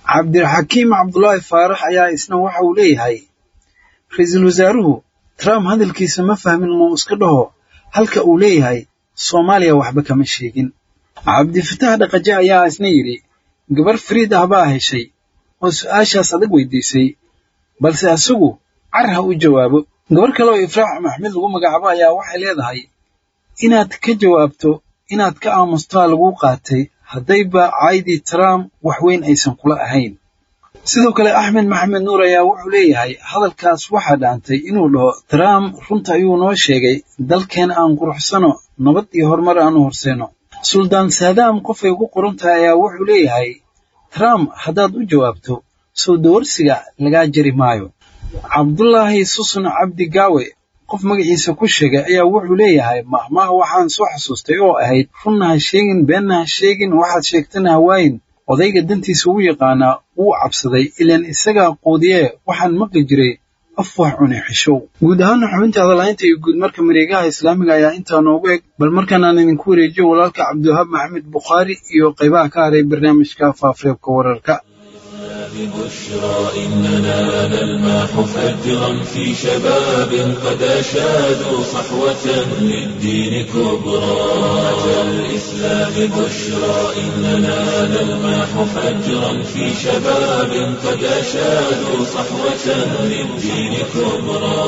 cabdiraxakiim cabdulaahi faarax ayaa isna waxa uu leeyahay ra-iisul wasaaruhu trump hadalkiisa ma fahmin muu iska dhaho halka uu leeyahay soomaaliya waxba kama sheegin cabdifatax dhaqaje ayaa isna yidhi gabar fariid ah baa heshay oo su'aashaas adag weydiisay balse isagu car ha u jawaabo gabar kale oo ifraax maxmed lagu magacaabo ayaa waxay leedahay inaad ka jawaabto inaad ka aamustaa laguu qaatay haddayba caydii trump wax weyn aysan kula ahayn sidoo kale axmed maxamed nuur ayaa wuxuu leeyahay hadalkaas waxaa dhaantay inuu dhaho trump runta ayuu noo sheegay dalkeen aan quruxsano nabad iyo horumar aanu horseeno suldaan saadaam qofay ugu qoran tahay ayaa wuxuu leeyahay trump haddaad u jawaabto soo dawarsiga lagaa jari maayo cabdulaahi susun cabdi gaawe qof magaciisa ku sheegay ayaa wuxuu leeyahay mahmaha waxaan soo xasuustay oo ahayd runna ha sheegin beenna ha sheegin waxaad sheegtana hawaayin odayga dantiisa ugu yaqaanaa wuu cabsaday ilaan isagaa quudiyee waxaan maqli jiray af wax cune xishow guud ahaana xubinta hadalhaynta iyo guud marka mareegaha islaamiga ayaa intaa noogu eg bal markaan aan idinku wareejiyo walaalka cabdiwahaab maxamed bukhaari iyo qaybaha ka haray barnaamijka faafareebka wararka بشرى إننا نلمح فجرا في شباب قد أشادوا صحوة للدين كبرى أتى الإسلام بشرى إننا نلمح فجرا في شباب قد أشادوا صحوة للدين كبرى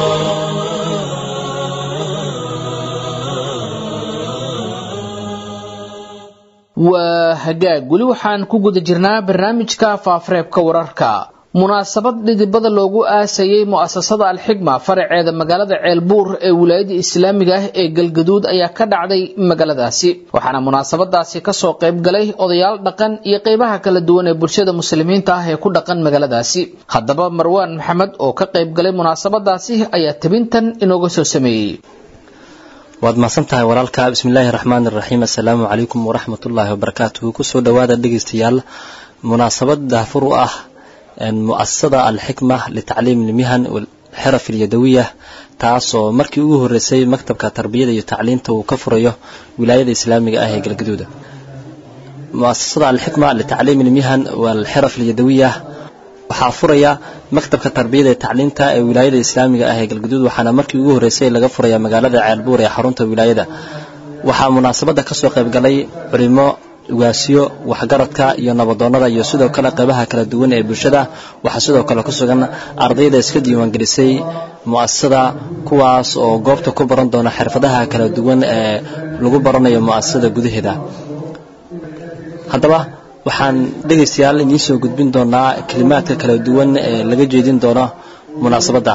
waa hagaag weli waxaan ku guda jirnaa barnaamijka faafareebka wararka munaasabad dhidibada loogu aasayey mu'asasada alxigma faraceeda magaalada ceelbuur ee wilaayada islaamiga ah ee galgaduud ayaa ka dhacday magaaladaasi waxaana munaasabadaasi kasoo qayb galay odayaal dhaqan iyo qeybaha kala duwan ee bulshada muslimiinta ah ee ku dhaqan magaaladaasi haddaba marwaan maxamed oo ka qayb galay munaasabadaasi ayaa tabintan inooga soo sameeyey waad mahadsan tahay walaalka bismillaahi raxmaan iraxiim assalaamu calaykum waraxmatullaahi wabarakaatuhu kusoo dhowaada dhegeystayaal munaasabad daafur u ah mu'asasada alxikma litacliim ilmihan xeraf ilyadawiya taasoo markii ugu horeysay maktabka tarbiyada iyo tacliinta uu ka furayo wilaayada islaamiga ah ee galgaduuda muasasada alxikma litacliim ilmihan walxeraf ilyadawiya waxaa furaya maktabka tarbiyada ee tacliinta ee wilaayada islaamiga ah ee galgaduud waxaana markii ugu horreysay laga furaya magaalada ceelbuur ee xarunta wilaayada waxaa munaasabadda kasoo qaybgalay culimo ugaasiyo waxgaradka iyo nabadoonnada iyo sidoo kale qeybaha kala duwan ee bulshada waxaa sidoo kale ku sugan ardayda iska diiwaangelisay mu'asasada kuwaas oo goobta ku baran doona xirfadaha kala duwan ee lagu baranayo mu'asasada gudaheeda haddaba waxaan dhegaystayaal idiin soo gudbin doonaa kelimaadka kala duwan ee laga jeedin doono munaasabadda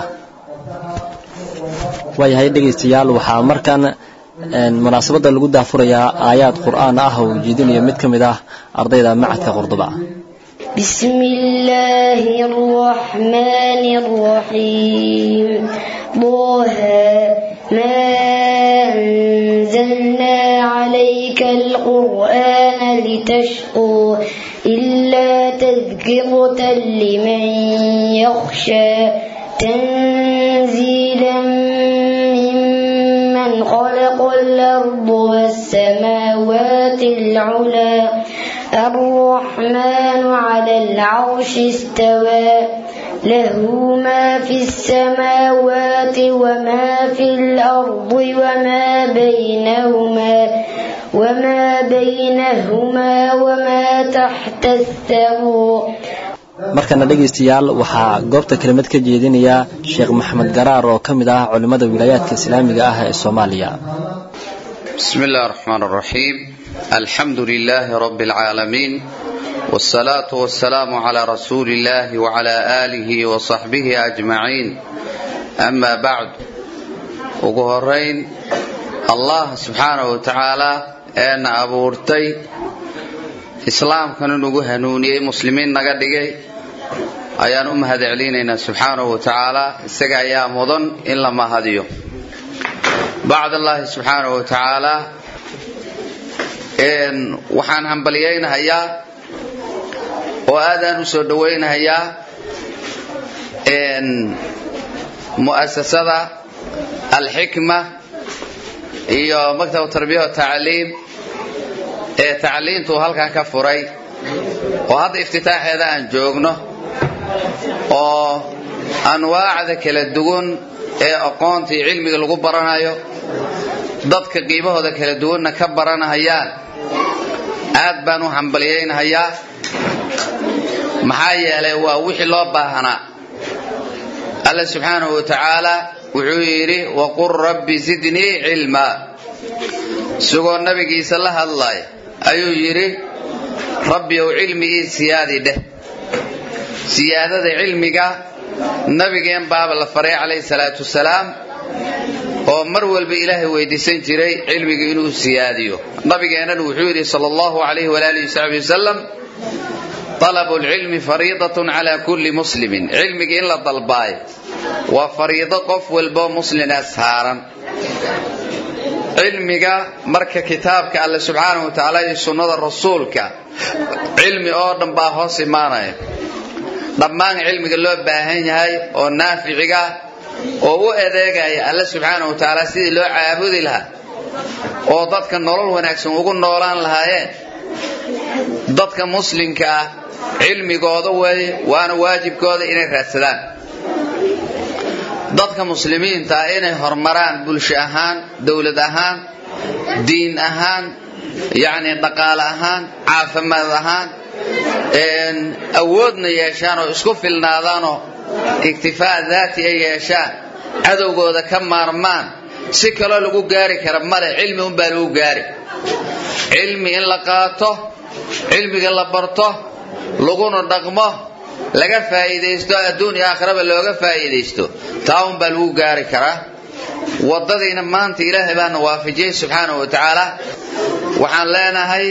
waayahay dhegaystayaal waxaa markan munaasabadda lagu daafurayaa aayaad qur'aan ah oo jeedinayo mid ka mid ah ardayda macadka qordoba بسم الله الرحمن الرحيم طه ما أنزلنا عليك القرآن لتشقى إلا تذكرة لمن يخشى تنزيلا ممن خلق الأرض والسماوات العلى الرحمن على العرش استوى له ما في السماوات وما في الأرض وما بينهما وما بينهما وما تحت الثرى markana dhegaystayaal waxaa goobta kelimad ka jeedinaya sheekh maxamed garaar oo ka mid ah culimmada wilaayaadka islaamiga ah ee soomaaliya بسم الله الرحمن الرحيم الحمد لله رب العالمين والصلاة والسلام على رسول الله وعلى آله وصحبه أجمعين أما بعد وقهرين الله سبحانه وتعالى أن أبورتي إسلام كانوا نقول هنوني مسلمين نقدقي ayaan u mahad celinaynaa subxaanahu wa tacaala isaga ayaa mudan in la mahadiyo bacd allaahi subxaanahu wa tacaala waxaan hambalyaynahayaa oo aadaan u soo dhowaynahayaa mu'asasada alxikma iyo maktab tarbiya tacliim ee tacliintuu halkan ka furay oo hadda iftitaaxeeda aan joogno oo anwaacda kala duwan ee aqoonta iyo cilmiga lagu baranayo dadka qiibahooda kala duwanna ka baranahayaan aad baan u hambalyaynahayaa maxaa yeelay waa wixii loo baahnaa alla subxaanahu wa tacaala wuxuu yidhi waqul rabbi zidnii cilmaa isagoo nabigiisa la hadlaya ayuu yidhi rabbi ow cilmigii siyaadi dheh siyaadada cilmiga nabigeen baaba la faray calayhi salaatu wasalaam oo mar walba ilaahay weydiisan jiray cilmiga inuu siyaadiyo nabigeennana wuxuu yidhi sala allahu calayhi walaalihi wasaxbi wasalam talabu lcilmi fariidatun calaa kulli muslimin cilmiga in la dalbaayo waa fariido qof walboo muslina saaran cilmiga marka kitaabka alle subxaanahu wa tacaala iyo sunnada rasuulka cilmi oo dhan baa hoos imaanaya dhammaan cilmiga loo baahan yahay oo naaficiga oo u adeegaya alle subxaanahu wa tacaala sidii loo caabudi lahaa oo dadka nolol wanaagsan ugu noolaan lahaayeen dadka muslimka ah cilmigooda way waana waajibkooda inay raadsadaan dadka muslimiinta ah inay horumaraan bulsho ahaan dowlad ahaan diin ahaan yacni dhaqaale ahaan caafimaad ahaan awoodna yeeshaan oo isku filnaadaanoo iktifaa daati ay yeeshaan cadowgooda ka maarmaan si kaloo lagu gaari kara male cilmi unbaa lagu gaari cilmi in la qaato cilmiga la barto laguna dhaqmo laga faa'iidaysto adduun iyo aakhiraba looga faa'iidaysto taa unbaa lagu gaari karaa waddadiina maanta ilaahay baana waafajiyey subxaanahu wa tacaala waxaan leenahay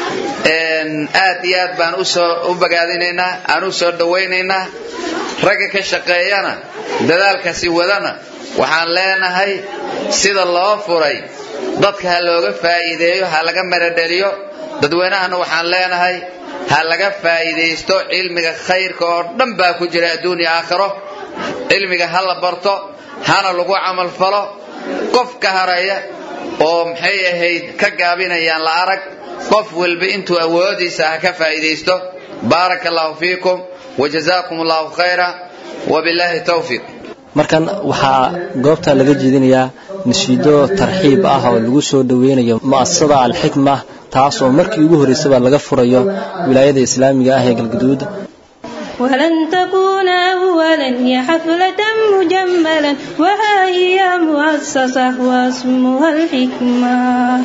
aad iyo aad baan usoo u bagaadinaynaa aan u soo dhawaynaynaa ragga ka shaqeeyana dadaalkasi wadana waxaan leenahay sida loo furay dadka ha looga faa'iideeyo ha laga maradheliyo dadweynahana waxaan leenahay ha laga faa'iidaysto cilmiga khayrka oo dhan baa ku jira adduun iyo aakhiro cilmiga ha la barto hana lagu camalfalo qof ka haraya oo maxay ahayd ka gaabinayaan la arag qof walba intuu awoodiisa ha ka faa'iidaysto baaraka allahu fiikum wajazaakum allahu khayra wabilaahi tawfiiq markan waxaa goobta laga jeedinayaa nashiido tarxiib ah oo lagu soo dhoweynayo mu'asasada alxikma taas oo markii ugu horraysaba laga furayo wilaayada islaamiga ah ee galguduud ولن تكون أولا يا حفلة مجملا وها هي مؤسسة واسمها الحكمة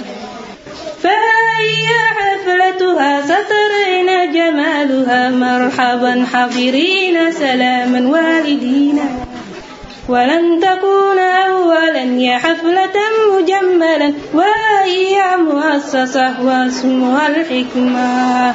فها هي حفلتها سترين جمالها مرحبا حضرين سلاما والدين ولن تكون أولا يا حفلة مجملا وهي مؤسسة واسمها الحكمة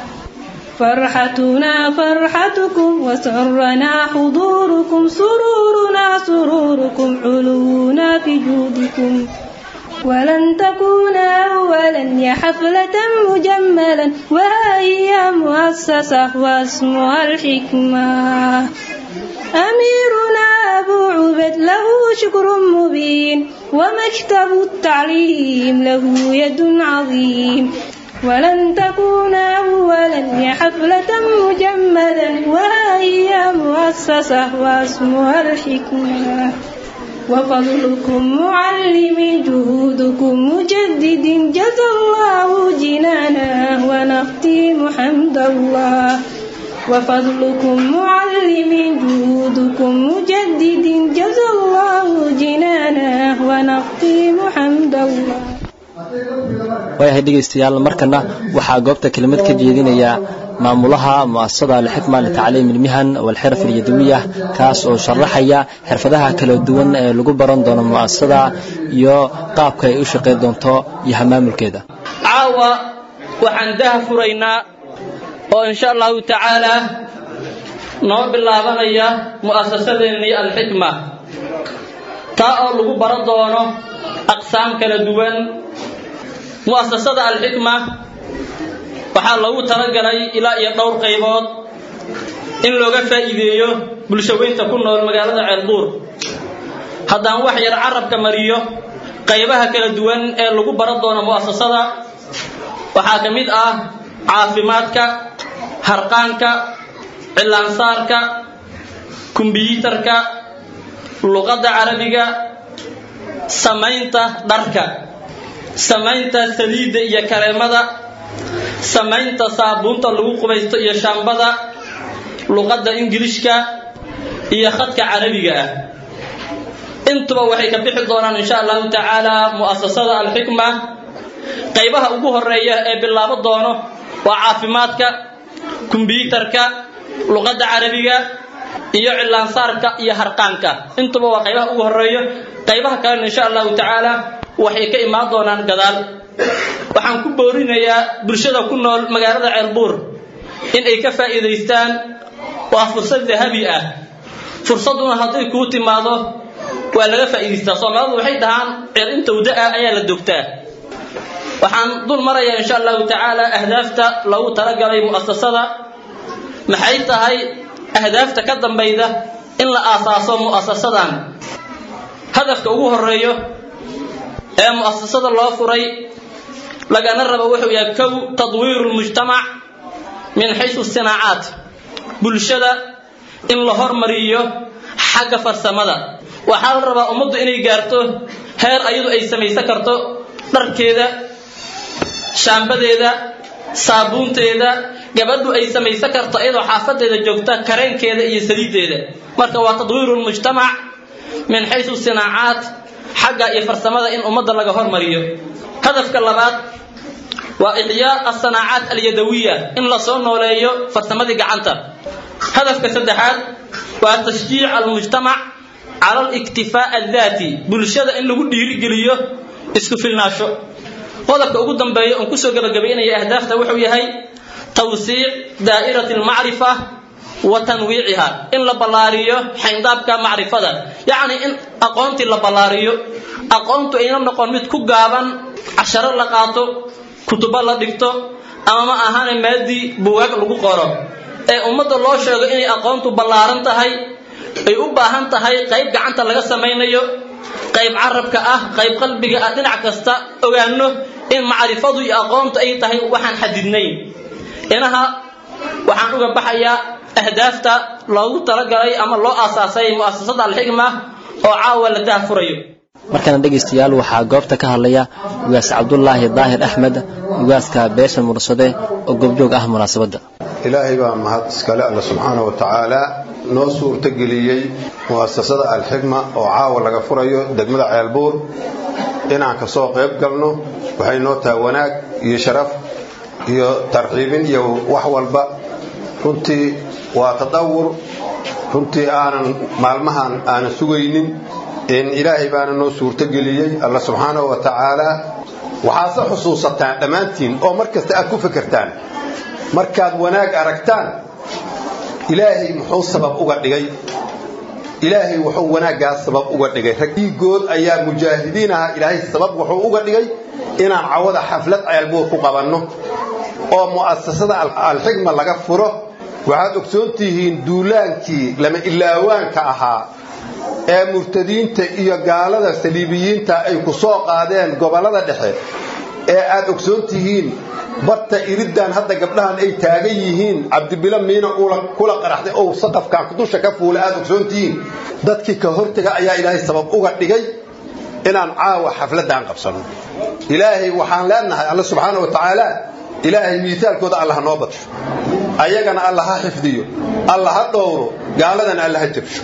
فرحتنا فرحتكم وسرنا حضوركم سرورنا سروركم علونا في جودكم ولن تكون أولا يا حفلة مجملا وهي مؤسسة واسمها الحكمة أميرنا أبو عبد له شكر مبين ومكتب التعليم له يد عظيم ولن تكون أولا يا حفلة مجمدا وهي مؤسسة واسمها الحكمة وفضلكم معلم جهودكم مجدد جزى الله جنانا ونختيم حمد الله وفضلكم معلم جهودكم مجدد جزى الله جنانا ونختيم حمد الله waayahay dhegaystayaal markana waxaa goobta kelimad ka jeedinaya maamulaha mu'asasada alxikma litacliim ilmihan walxirf alyadawiya kaas oo sharaxaya xirfadaha kala duwan ee lagu baran doono mu'asasada iyo qaabka ay u shaqayn doonto iyo hamaamulkeeda caawa waxaan daha furaynaa oo insha allahu tacaalaa noo bilaabanaya mu'asasadeennii alxikma taa oo lagu baran doono aqsaam kala duwan mu'asasada alxikma waxaa loogu talagalay ilaa iyo dhowr qaybood in looga faa'iideeyo bulshaweynta ku nool magaalada ceelbuur haddaan wax yar carabka mariyo qaybaha kala duwan ee lagu baran doono mu'asasada waxaa ka mid ah caafimaadka harqaanka cilaansaarka kumbiyuutarka luqadda carabiga samaynta dharka samaynta saliidda iyo kareemada samaynta saabuunta lagu qubaysto iyo shaambada luqadda ingilishka iyo khadka carabiga ah intuba waxay ka bixi doonaan insha allahu tacaala mu'asasada alxikma qaybaha ugu horeeya ee bilaabo doono waa caafimaadka kumbiyuutarka luqadda carabiga iyo cilaansaarka iyo harqaanka intuba waa qaybaha ugu horeeyo qaybaha kalena insha allahu tacaala waxay ka imaan doonaan gadaal waxaan ku boorinayaa bulshada ku nool magaalada ceelbuur in ay ka faa'iidaystaan waa fursad dahabi ah fursaduna hadday kuu timaado waa laga faa'iidaystaa soomaalidu waxay dhahaan ceer inta wada ah ayaa la dogtaa waxaan dul marayaa insha allahu tacaala ahdaafta loogu talagalay mu'asasada maxay tahay ahdaafta ka dambayda in la aasaaso mu'asasadan hadafka ugu horeeyo ee mu'asasada loo furay lagana rabo wuxuu yahay kow tadwiiru lmujtamac min xaysu sinaacaat bulshada in la hormariyo xagga farsamada waxaa la rabaa ummaddu inay gaarto heer ayadu ay samaysan karto dharkeeda shaambadeeda saabuunteeda gabadhu ay samaysan karto iyadoo xaafadeeda joogta kareenkeeda iyo saliiddeeda marka waa tadwiiru lmujtamac min xaysu sinaacaat xagga iyo farsamada in ummadda laga hormariyo hadafka labaad waa ixyaa asanaacaat alyadawiya in la soo nooleeyo farsamadii gacanta hadafka saddexaad waa tashjiic almujtamac cala aliktifaa addaati bulshada in lagu dhiirigeliyo isku filnaasho qodobka ugu dambeeya oon kusoo gabagabaynaya ahdaafta wuxuu yahay tawsiic daa'irati almacrifa wa tanwiiciha in la ballaariyo xayndaabka macrifada yacni in aqoontii la ballaariyo aqoontu ayna noqon mid ku gaaban casharo la qaato kutubo la dhigto ama ma ahane maadii buwaag lagu qoro ee ummadda loo sheego inay aqoontu ballaaran tahay ay u baahan tahay qayb gacanta laga samaynayo qayb carabka ah qayb qalbiga ah dhinac kasta ogaano in macrifadu iyo aqoontu ay tahay waxaan xadidnayn inaha waxaan uga baxayaa ahdaafta loogu talagalay ama loo aasaasay mu'asasada alxikma oo caawa la daahfurayo markana dhegaystayaal waxaa goobta ka hadlaya ugaas cabdulaahi daahir axmed ugaaska beesha mursade oo goobjoog ah munaasabadda ilaahay baa mahad iskale alla subxaana wa tacaala noo suurtageliyey mu'asasada alxikma oo caawa laga furayo degmada ceelbuur inaan ka soo qayb galno waxay noo tahay wanaag iyo sharaf iyo tarxiibin iyo wax walba runtii waa tadawur runtii aanan maalmahan aanan sugaynin in ilaahay baana noo suurtogeliyey alla subxaanahu wa tacaala waxaase xusuusataan dhammaantiin oo mar kasta aad ku fekertaan markaad wanaag aragtaan ilaahay muxuu sabab uga dhigay ilaahay wuxuu wanaaggaas sabab uga dhigay rag dhiigood ayaa mujaahidiin aha ilaahay sabab wuxuu uga dhigay inaan cawada xaflad ceelbuur ku qabanno oo mu'asasada alxikma laga furo waxaad ogsoon tihiin duulaankii lama ilaawaanka ahaa ee murtadiinta iyo gaalada saliibiyiinta ay ku soo qaadeen gobollada dhexe ee aad ogsoon tihiin barta iriddan hadda gabdhahan ay taagan yihiin cabdibilo miina kula qaraxday oo saqafkan dusha ka fuula aad ogsoon tihiin dadkii ka hortega ayaa ilaahay sabab uga dhigay inaan caawa xafladdan qabsanno ilaahay waxaan leenahay alla subxaana wa tacaala ilaahay miisaalkooda alla ha noo badsho ayagana alla ha xifdiyo alla ha dhowro gaaladana alla ha jabsho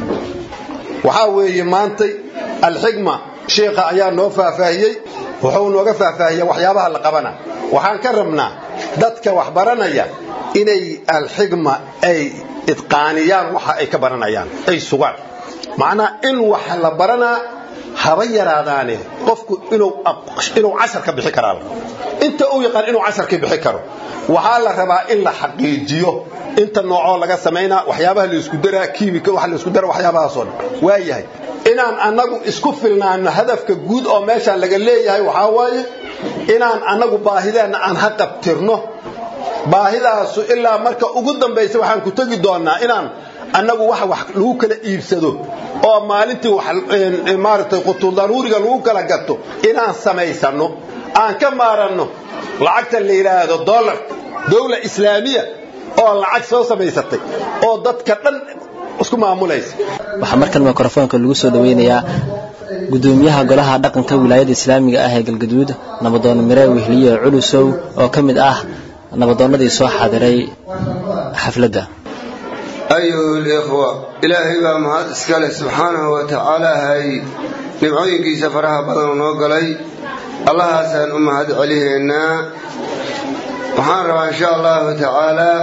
waxaa weeye maantay alxikma sheikha ayaa noo faahfaahiyey wuxuu nooga faahfaahiyey waxyaabaha la qabana waxaan ka rabnaa dadka wax baranaya inay alxikma ay idqaaniyaan waxa ay ka baranayaan ay sugaan macnaa in wax la baranaa haba yaraadaane qofku inuu cashar ka bixi karaa inta uu yaqaan inuu cashar ka bixi karo waxaa la rabaa in la xaqiijiyo inta noocoo laga samaynaa waxyaabaha laisku daraa kiimika wax laisku dara waxyaabahaasoo dhan waayahay inaan annagu isku filnaano hadafka guud oo meeshaan laga leeyahay waxaa waaye inaan annagu baahideenna aan ha qabtirno baahidaasu ilaa marka ugu dambaysa waxaan ku tegi doonnaa inaan annagu wax wax lagu kala iibsado oo maalintii maaragtay qutudaruuriga lagu kala gato inaan samaysanno aan ka maaranno lacagta la yidhaahdo dollarka dowla islaamiya oo lacag soo samaysatay oo dadka dhan isku maamulaysa waxaa markan mikrofoonka lagu soo dhaweynayaa gudoomiyaha golaha dhaqanka wilaayada islaamiga ah ee galgaduud nabadoon mire wehliye culusow oo ka mid ah nabadoonnadii soo xaadiray xafladda ayuha likhwa ilaahay baa mahad iskale subxaanahu wa tacaala hay nimcooyinkiisa faraha badanoo noo galay allahaasaan u mahad celihaynaa waxaan rabaa insha allahu tacaalaa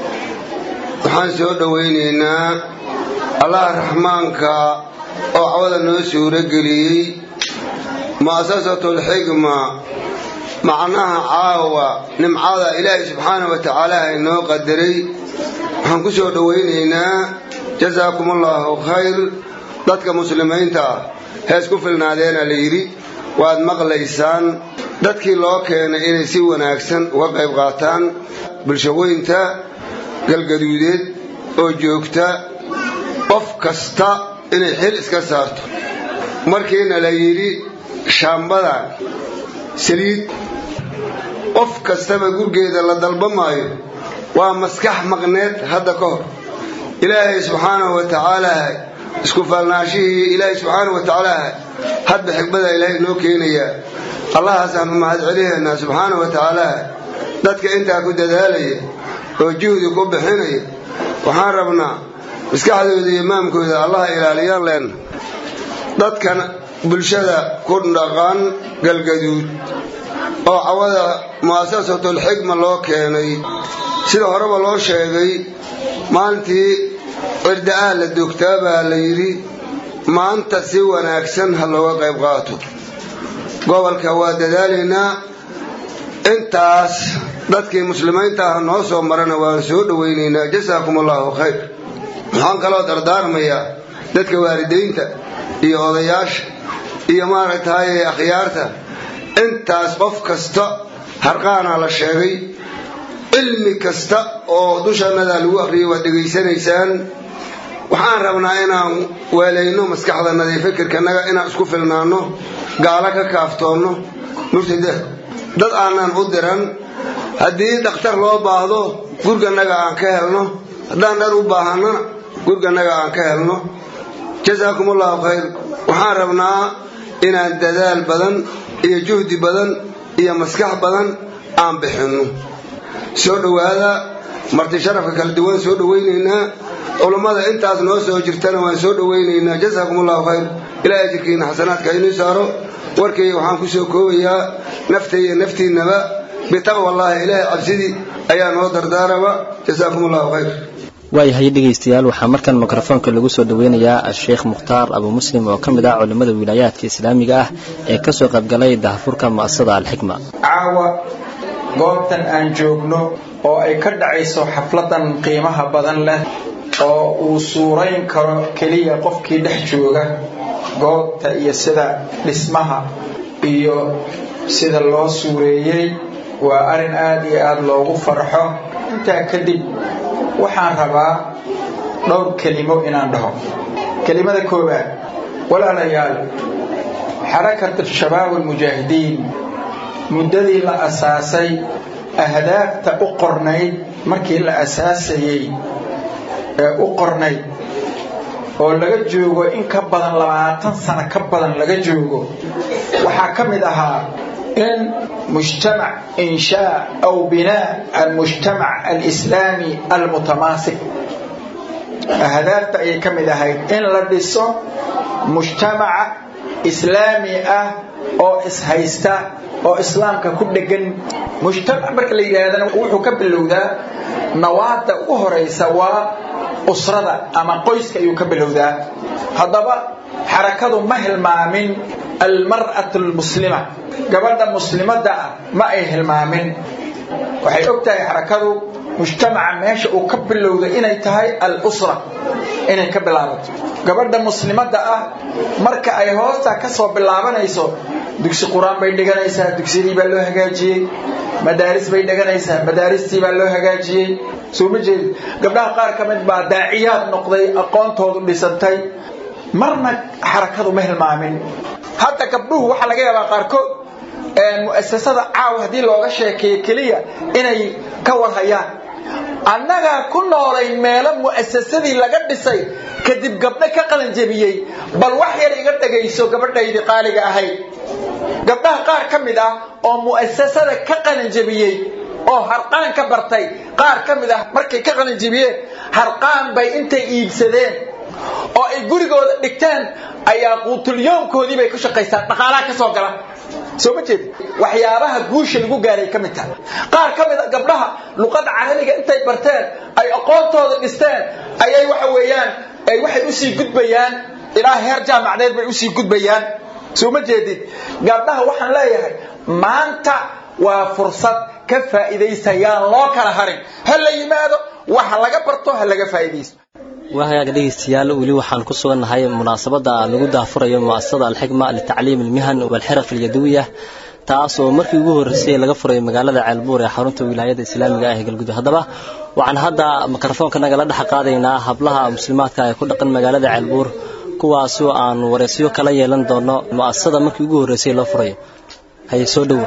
waxaan soo dhowaynaynaa allaha raxmaanka oo cawada noo suuro geliyey mu'asasatulxigma macnaha caawa nimcada ilaahay subxaanahu wa tacaala haynoo qadaray waxaan ku soo dhowaynaynaa jasaakum allaahu khayr dadka muslimiinta ah hees ku filnaadeena la yidhi waad maqlaysaan dadkii loo keenay inay si wanaagsan uga qayb qaataan bulshaweynta galgaduudeed oo joogta qof kasta inay xil iska saarto markiina la yidhi shaambadan saliid qof kastaba gurgeeda la dalba maayo waa maskax maqneed hadda ka hor ilaahay subxaanahu wa tacaalaha isku faalnaashihii ilaahay subxaanahu wa tacaalaha hadba xigmada ilaahay noo keenayaa allahaasaan u mahad celihaynaa subxaanahu wa tacaalaha dadka intaa ku dadaalaya oo juhdi ku bixinaya waxaan rabnaa maskaxdooda iyo maamkooda allaha ilaaliyaan leenna dadkan bulshada ku dhaqan galgaduud oo cawada mu'asasatulxigma loo keenay sida horeba loo sheegay maalintii cirda-ah la dogtaa baa la yidhi maanta si wanaagsan ha looga qayb qaato gobolka waa dadaalaynaa intaas dadkii muslimiinta ah noo soo marana waan soo dhowaynaynaa jasaakum allaahu khayr waxaan kaloo dardaarmayaa dadka waalidaynta iyo odayaasha iyo maaragtahay akhyaarta intaas qof kasta harqaanaa la sheegay cilmi kasta oo dushanadaa lagu akhriyay waad dhegaysanaysaan waxaan rabnaa inaan weelayno maskaxdanada iyo fikirkanaga inaan isku filnaanno gaalo ka kaaftoonno murtida dad aanan u diran haddii dhakhtar loo baahdo gurganaga aan ka helno haddaan dhar u baahannana gurganaga aan ka helno jasaakum allahu khayr waxaan rabnaa inaan dadaal badan iyo juhdi badan iyo maskax badan aan bixinno soo dhowaada marti sharafka kala duwan soo dhowaynaynaa culummada intaas noo soo jirtana waan soo dhowaynaynaa jasaakum allahu khayr ilaahay ajirkiina xasanaadka inuu saaro warkayga waxaan ku soo koobayaa naftay iyo naftiinnaba bitaqwa allaahi ilaahay cabsidii ayaa noo dardaaraba jasaakum allahu khayr waayahay dhegaystayaal waxaa markan mikrofoonka lagu soo dhaweynayaa a-sheekh mukhtaar abu muslim oo ka mid ah culimmada wilaayaadka islaamiga ah ee ka soo qaybgalay dahafurka mu'asasada alxikma caawa goobtan aan joogno oo ay ka dhacayso xafladan qiimaha badan leh oo uu suurayn karo keliya qofkii dhex jooga goobta iyo sida dhismaha iyo sida loo suureeyey waa arrin aad iyo aada loogu farxo intaa kadib waxaan rabaa dhowr kelimo inaan dhaho kelimada koowaad walaalayaal xarakat shabaab almujaahidiin muddadii la asaasay ahdaafta u qornayd markii la asaasayey ee u qornayd oo laga joogo in ka badan labaatan sano ka badan laga joogo waxaa ka mid ahaa in mujtamac inshaa aw binaa almujtamac alislaami almutamaasik ahdaafta ayay ka mid ahayd in la dhiso mujtamaca islaami ah oo ishaysta oo islaamka ku dhegan mujtamac marka la yidhaahdana wuxuu ka bilowdaa nawaada ugu horaysa waa usrada ama qoyska ayuu ka bilowdaa haddaba xarakadu ma hilmaamin almar'atu almuslima gabadha muslimadda ah ma ay hilmaamin waxay og tahay xarakadu mujtamaca meesha uu ka bilowda inay tahay al-usra inay ka bilaabato gabadha muslimadda ah marka ay hoostaa ka soo bilaabanayso dugsi qur-aan bay dhiganaysaa dugsidii baa loo hagaajiyey madaaris bay dhiganaysaa madaaristii baa loo hagaajiyey soo ma jeedi gabdhaha qaar ka mid baa daaciyaad noqday aqoontoodu dhisantay marna xarakadu ma hilmaamin hadda gabdhuhu waxaa laga yaabaa qaarkood mu'asasada caaw haddii looga sheekeeyo keliya inay ka warhayaan annagaa ku noolayn meelo mu'asasadii laga dhisay kadib gabdho ka qalanjebiyey bal wax yar iga dhagayso gabadhaydii qaaliga ahayd gabdhaha qaar ka mid ah oo mu'asasada ka qalanjebiyey oo harqaan ka bartay qaar ka mid ah markay ka qalanjebiyeen harqaan bay intay iibsadeen oo ay gurigooda dhigteen ayaa quutulyoonkoodii bay ku shaqaystaan dhaqaalaha ka soo gala soo ma jeed waxyaabaha guusha lagu gaaray ka mid tahay qaar ka mid a gabdhaha luqadda carabiga intay barteen ay aqoontooda dhisteen ayay waxa weeyaan ay waxay usii gudbayaan ilaa heer jaamacdeed bay usii gudbayaan soo ma jeedid gabdhaha waxaan leeyahay maanta waa fursad ka faa'iidaysayaan loo kala harin ha la yimaado waxa laga barto ha laga faa'iidaysto wahagaaga dhegaystayaal weli waxaan ku sugannahay munaasabadda lagu daafurayo mu'asasada alxikma litacliim ilmihan walxiraf alyadawiya taas oo markii ugu horreysay laga furay magaalada ceelbuur ee xarunta wilaayada islaamiga ah ee galgudug haddaba waxaan hadda mikrofoonka nagala dhex qaadaynaa hablaha muslimaadka ee ku dhaqan magaalada ceelbuur kuwaasoo aan wareysyo kala yeelan doono mu'asasada markii ugu horreysay loo furayo haye soo dhowo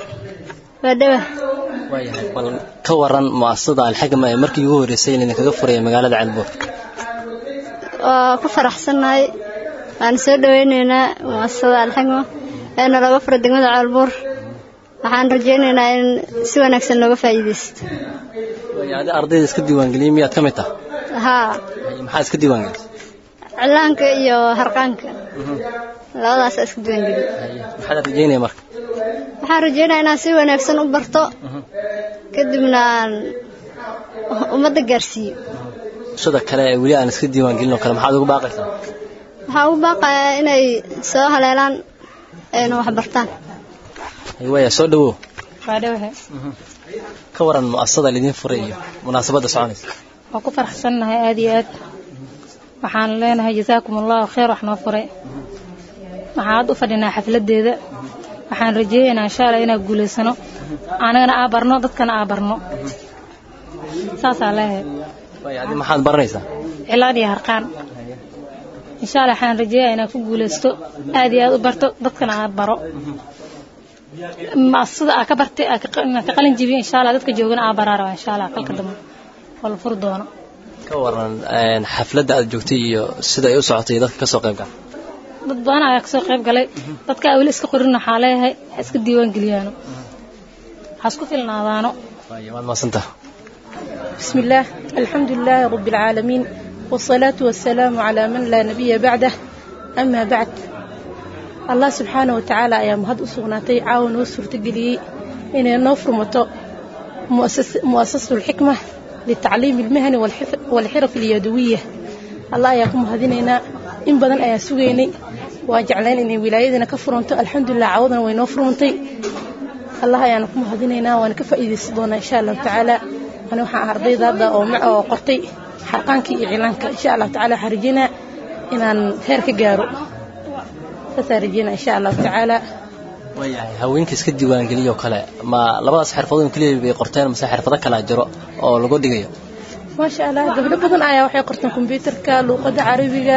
waayahay bal ka waran mu'asasada alxikma ee markii ugu horreysay idinkaga furaya magaalada ceelbuur waa ku faraxsannahay waan soo dhawaynaynaa muasasada alxikma eena laga fura degmada ceelbuur waxaan rajaynaynaa in si wanaagsan looga faa'iidaysto adi ardayda iska diiwaangeliyey miyaad ka mid taha haa maxaa iska diiwaangelisay cilaanka iyo harqaanka labadaasa iska diiwaangeliyey maxaad rajaynaya marka waxaan rajaynaya inaan si wanaagsan u barto kadibna aan ummadda gaarsiiyo bulshada kale ee weli aan iska diiwaangelin oo kale maxaad ugu baaqaysaa waxaan ugu baaqayaa inay soo haleelaan ayna wax bartaan waaya soo dhawow waa dhawahe ka waran mu'asasada lidiin furay iyo munaasabadda soconaysa waa ku faraxsannahay aad iyo aad waxaan leenahay jasaakum allahu khayr wax noo furay waxaan aad u fadhinaa xafladeeda waxaan rajeeyaynaa insha allah inaan guulaysano anagana aa barno dadkana aa barno saasaa leeyahay waaya adi maxaad baranaysaa cilaan iyo harqaan insha allah waxaan rajeeyaa inaan ku guulaysto aad iyo aad u barto dadkana aa baro maasada aa ka bartay inaan ka qalin jibiyo insha allah dadka joogana aa baraa rabaa insha allah qalka dambe oo la furi doono ka waran xafladda aad joogtay iyo sida ay u socotay dadka ka soo qayb gala dad badan ayaa kasoo qayb galay dadka aa weli iska qorin waxaa leeyahay ha iska diiwaan geliyaano ha isku filnaadaano waad maasantaha بسم الله الحمد لله رب العالمين والصلاة والسلام على من لا نبي بعده أما بعد الله سبحانه وتعالى أيام هاد أسغناتي عاون وسر تقلي إن نوفر متو مؤسس مؤسسة الحكمة للتعليم المهني والحرف اليدوية الله يقوم هذيننا إن بدن أيا سوغيني واجعلين إن ولايتنا كفرونتو الحمد لله عوضنا وينوفرونتي الله يانكم هذيننا ونكفى إذا سبونا إن شاء الله تعالى أنا waxaan ardayda hadda oo mac oo qortay xarqaankii iyo cilaanka insha Allah tacaala waxaan rajeynaa inaan heer ka gaaro saasaan rajeynaa insha Allah tacaala waayahay haweenka iska diiwaangeliyo kale ma labadaas xirfadood keliya bay qorteen mase xirfado kala jiro oo lagu dhigayo maasha Allah gabdho badan ayaa waxay qorteen kombiyuutarka luuqadda carabiga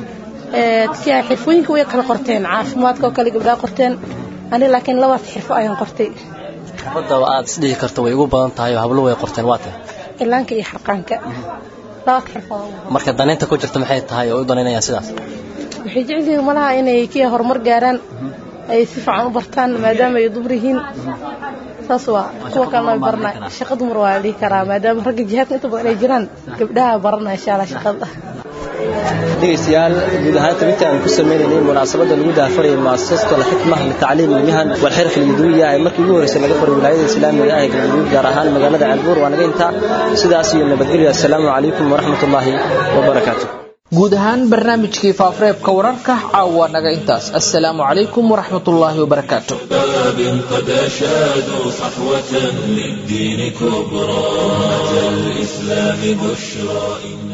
dadkii xirfooyinka way kala qorteen caafimaadka oo kale gabdhaha qorteen ani laakiin labaas xirfo ayaan qortay xirfadda aad isdhihi karto way ugu badan tahay oo hablo way qorteen waa tahay cilaanka iyo xarqaanka labaad xirfado marka danaynta ku jirta maxay tahay oo u danaynayaan sidaas waxay jecel yihiin malaha inay kii horumar gaaraan ay si fiican u bartaan maadaama ay dumar yihiin saas waa kuwa kalena way baranaa shaqa dumar waa la dhihi karaa maadaama ragga jihaadka inta badan ay jiraan gabdhaha baranaa insha allah shaqada dhegeystayaal guud ahaan tabinta aan ku sameynaynay munaasabadda lagu daafarayay muasasatu alxikma litacliim ilmihan walxirf alyaduwiya ee markii ugu horreysay laga furay wilaayada islaamiga ah ee galmudug gaar ahaan magaalada ceelbuur waa naga intaa sidaas iyo nabadgelyo assalaamu calaykum waraxmat ullaahi wabarakaatu guud ahaan barnaamijkii faafareebka wararka caawa naga intaas assalaamu calaykum waraxmatullaahi wabarakaatu قد أشادوا صحوة للدين كبرى أتى الإسلام بشرى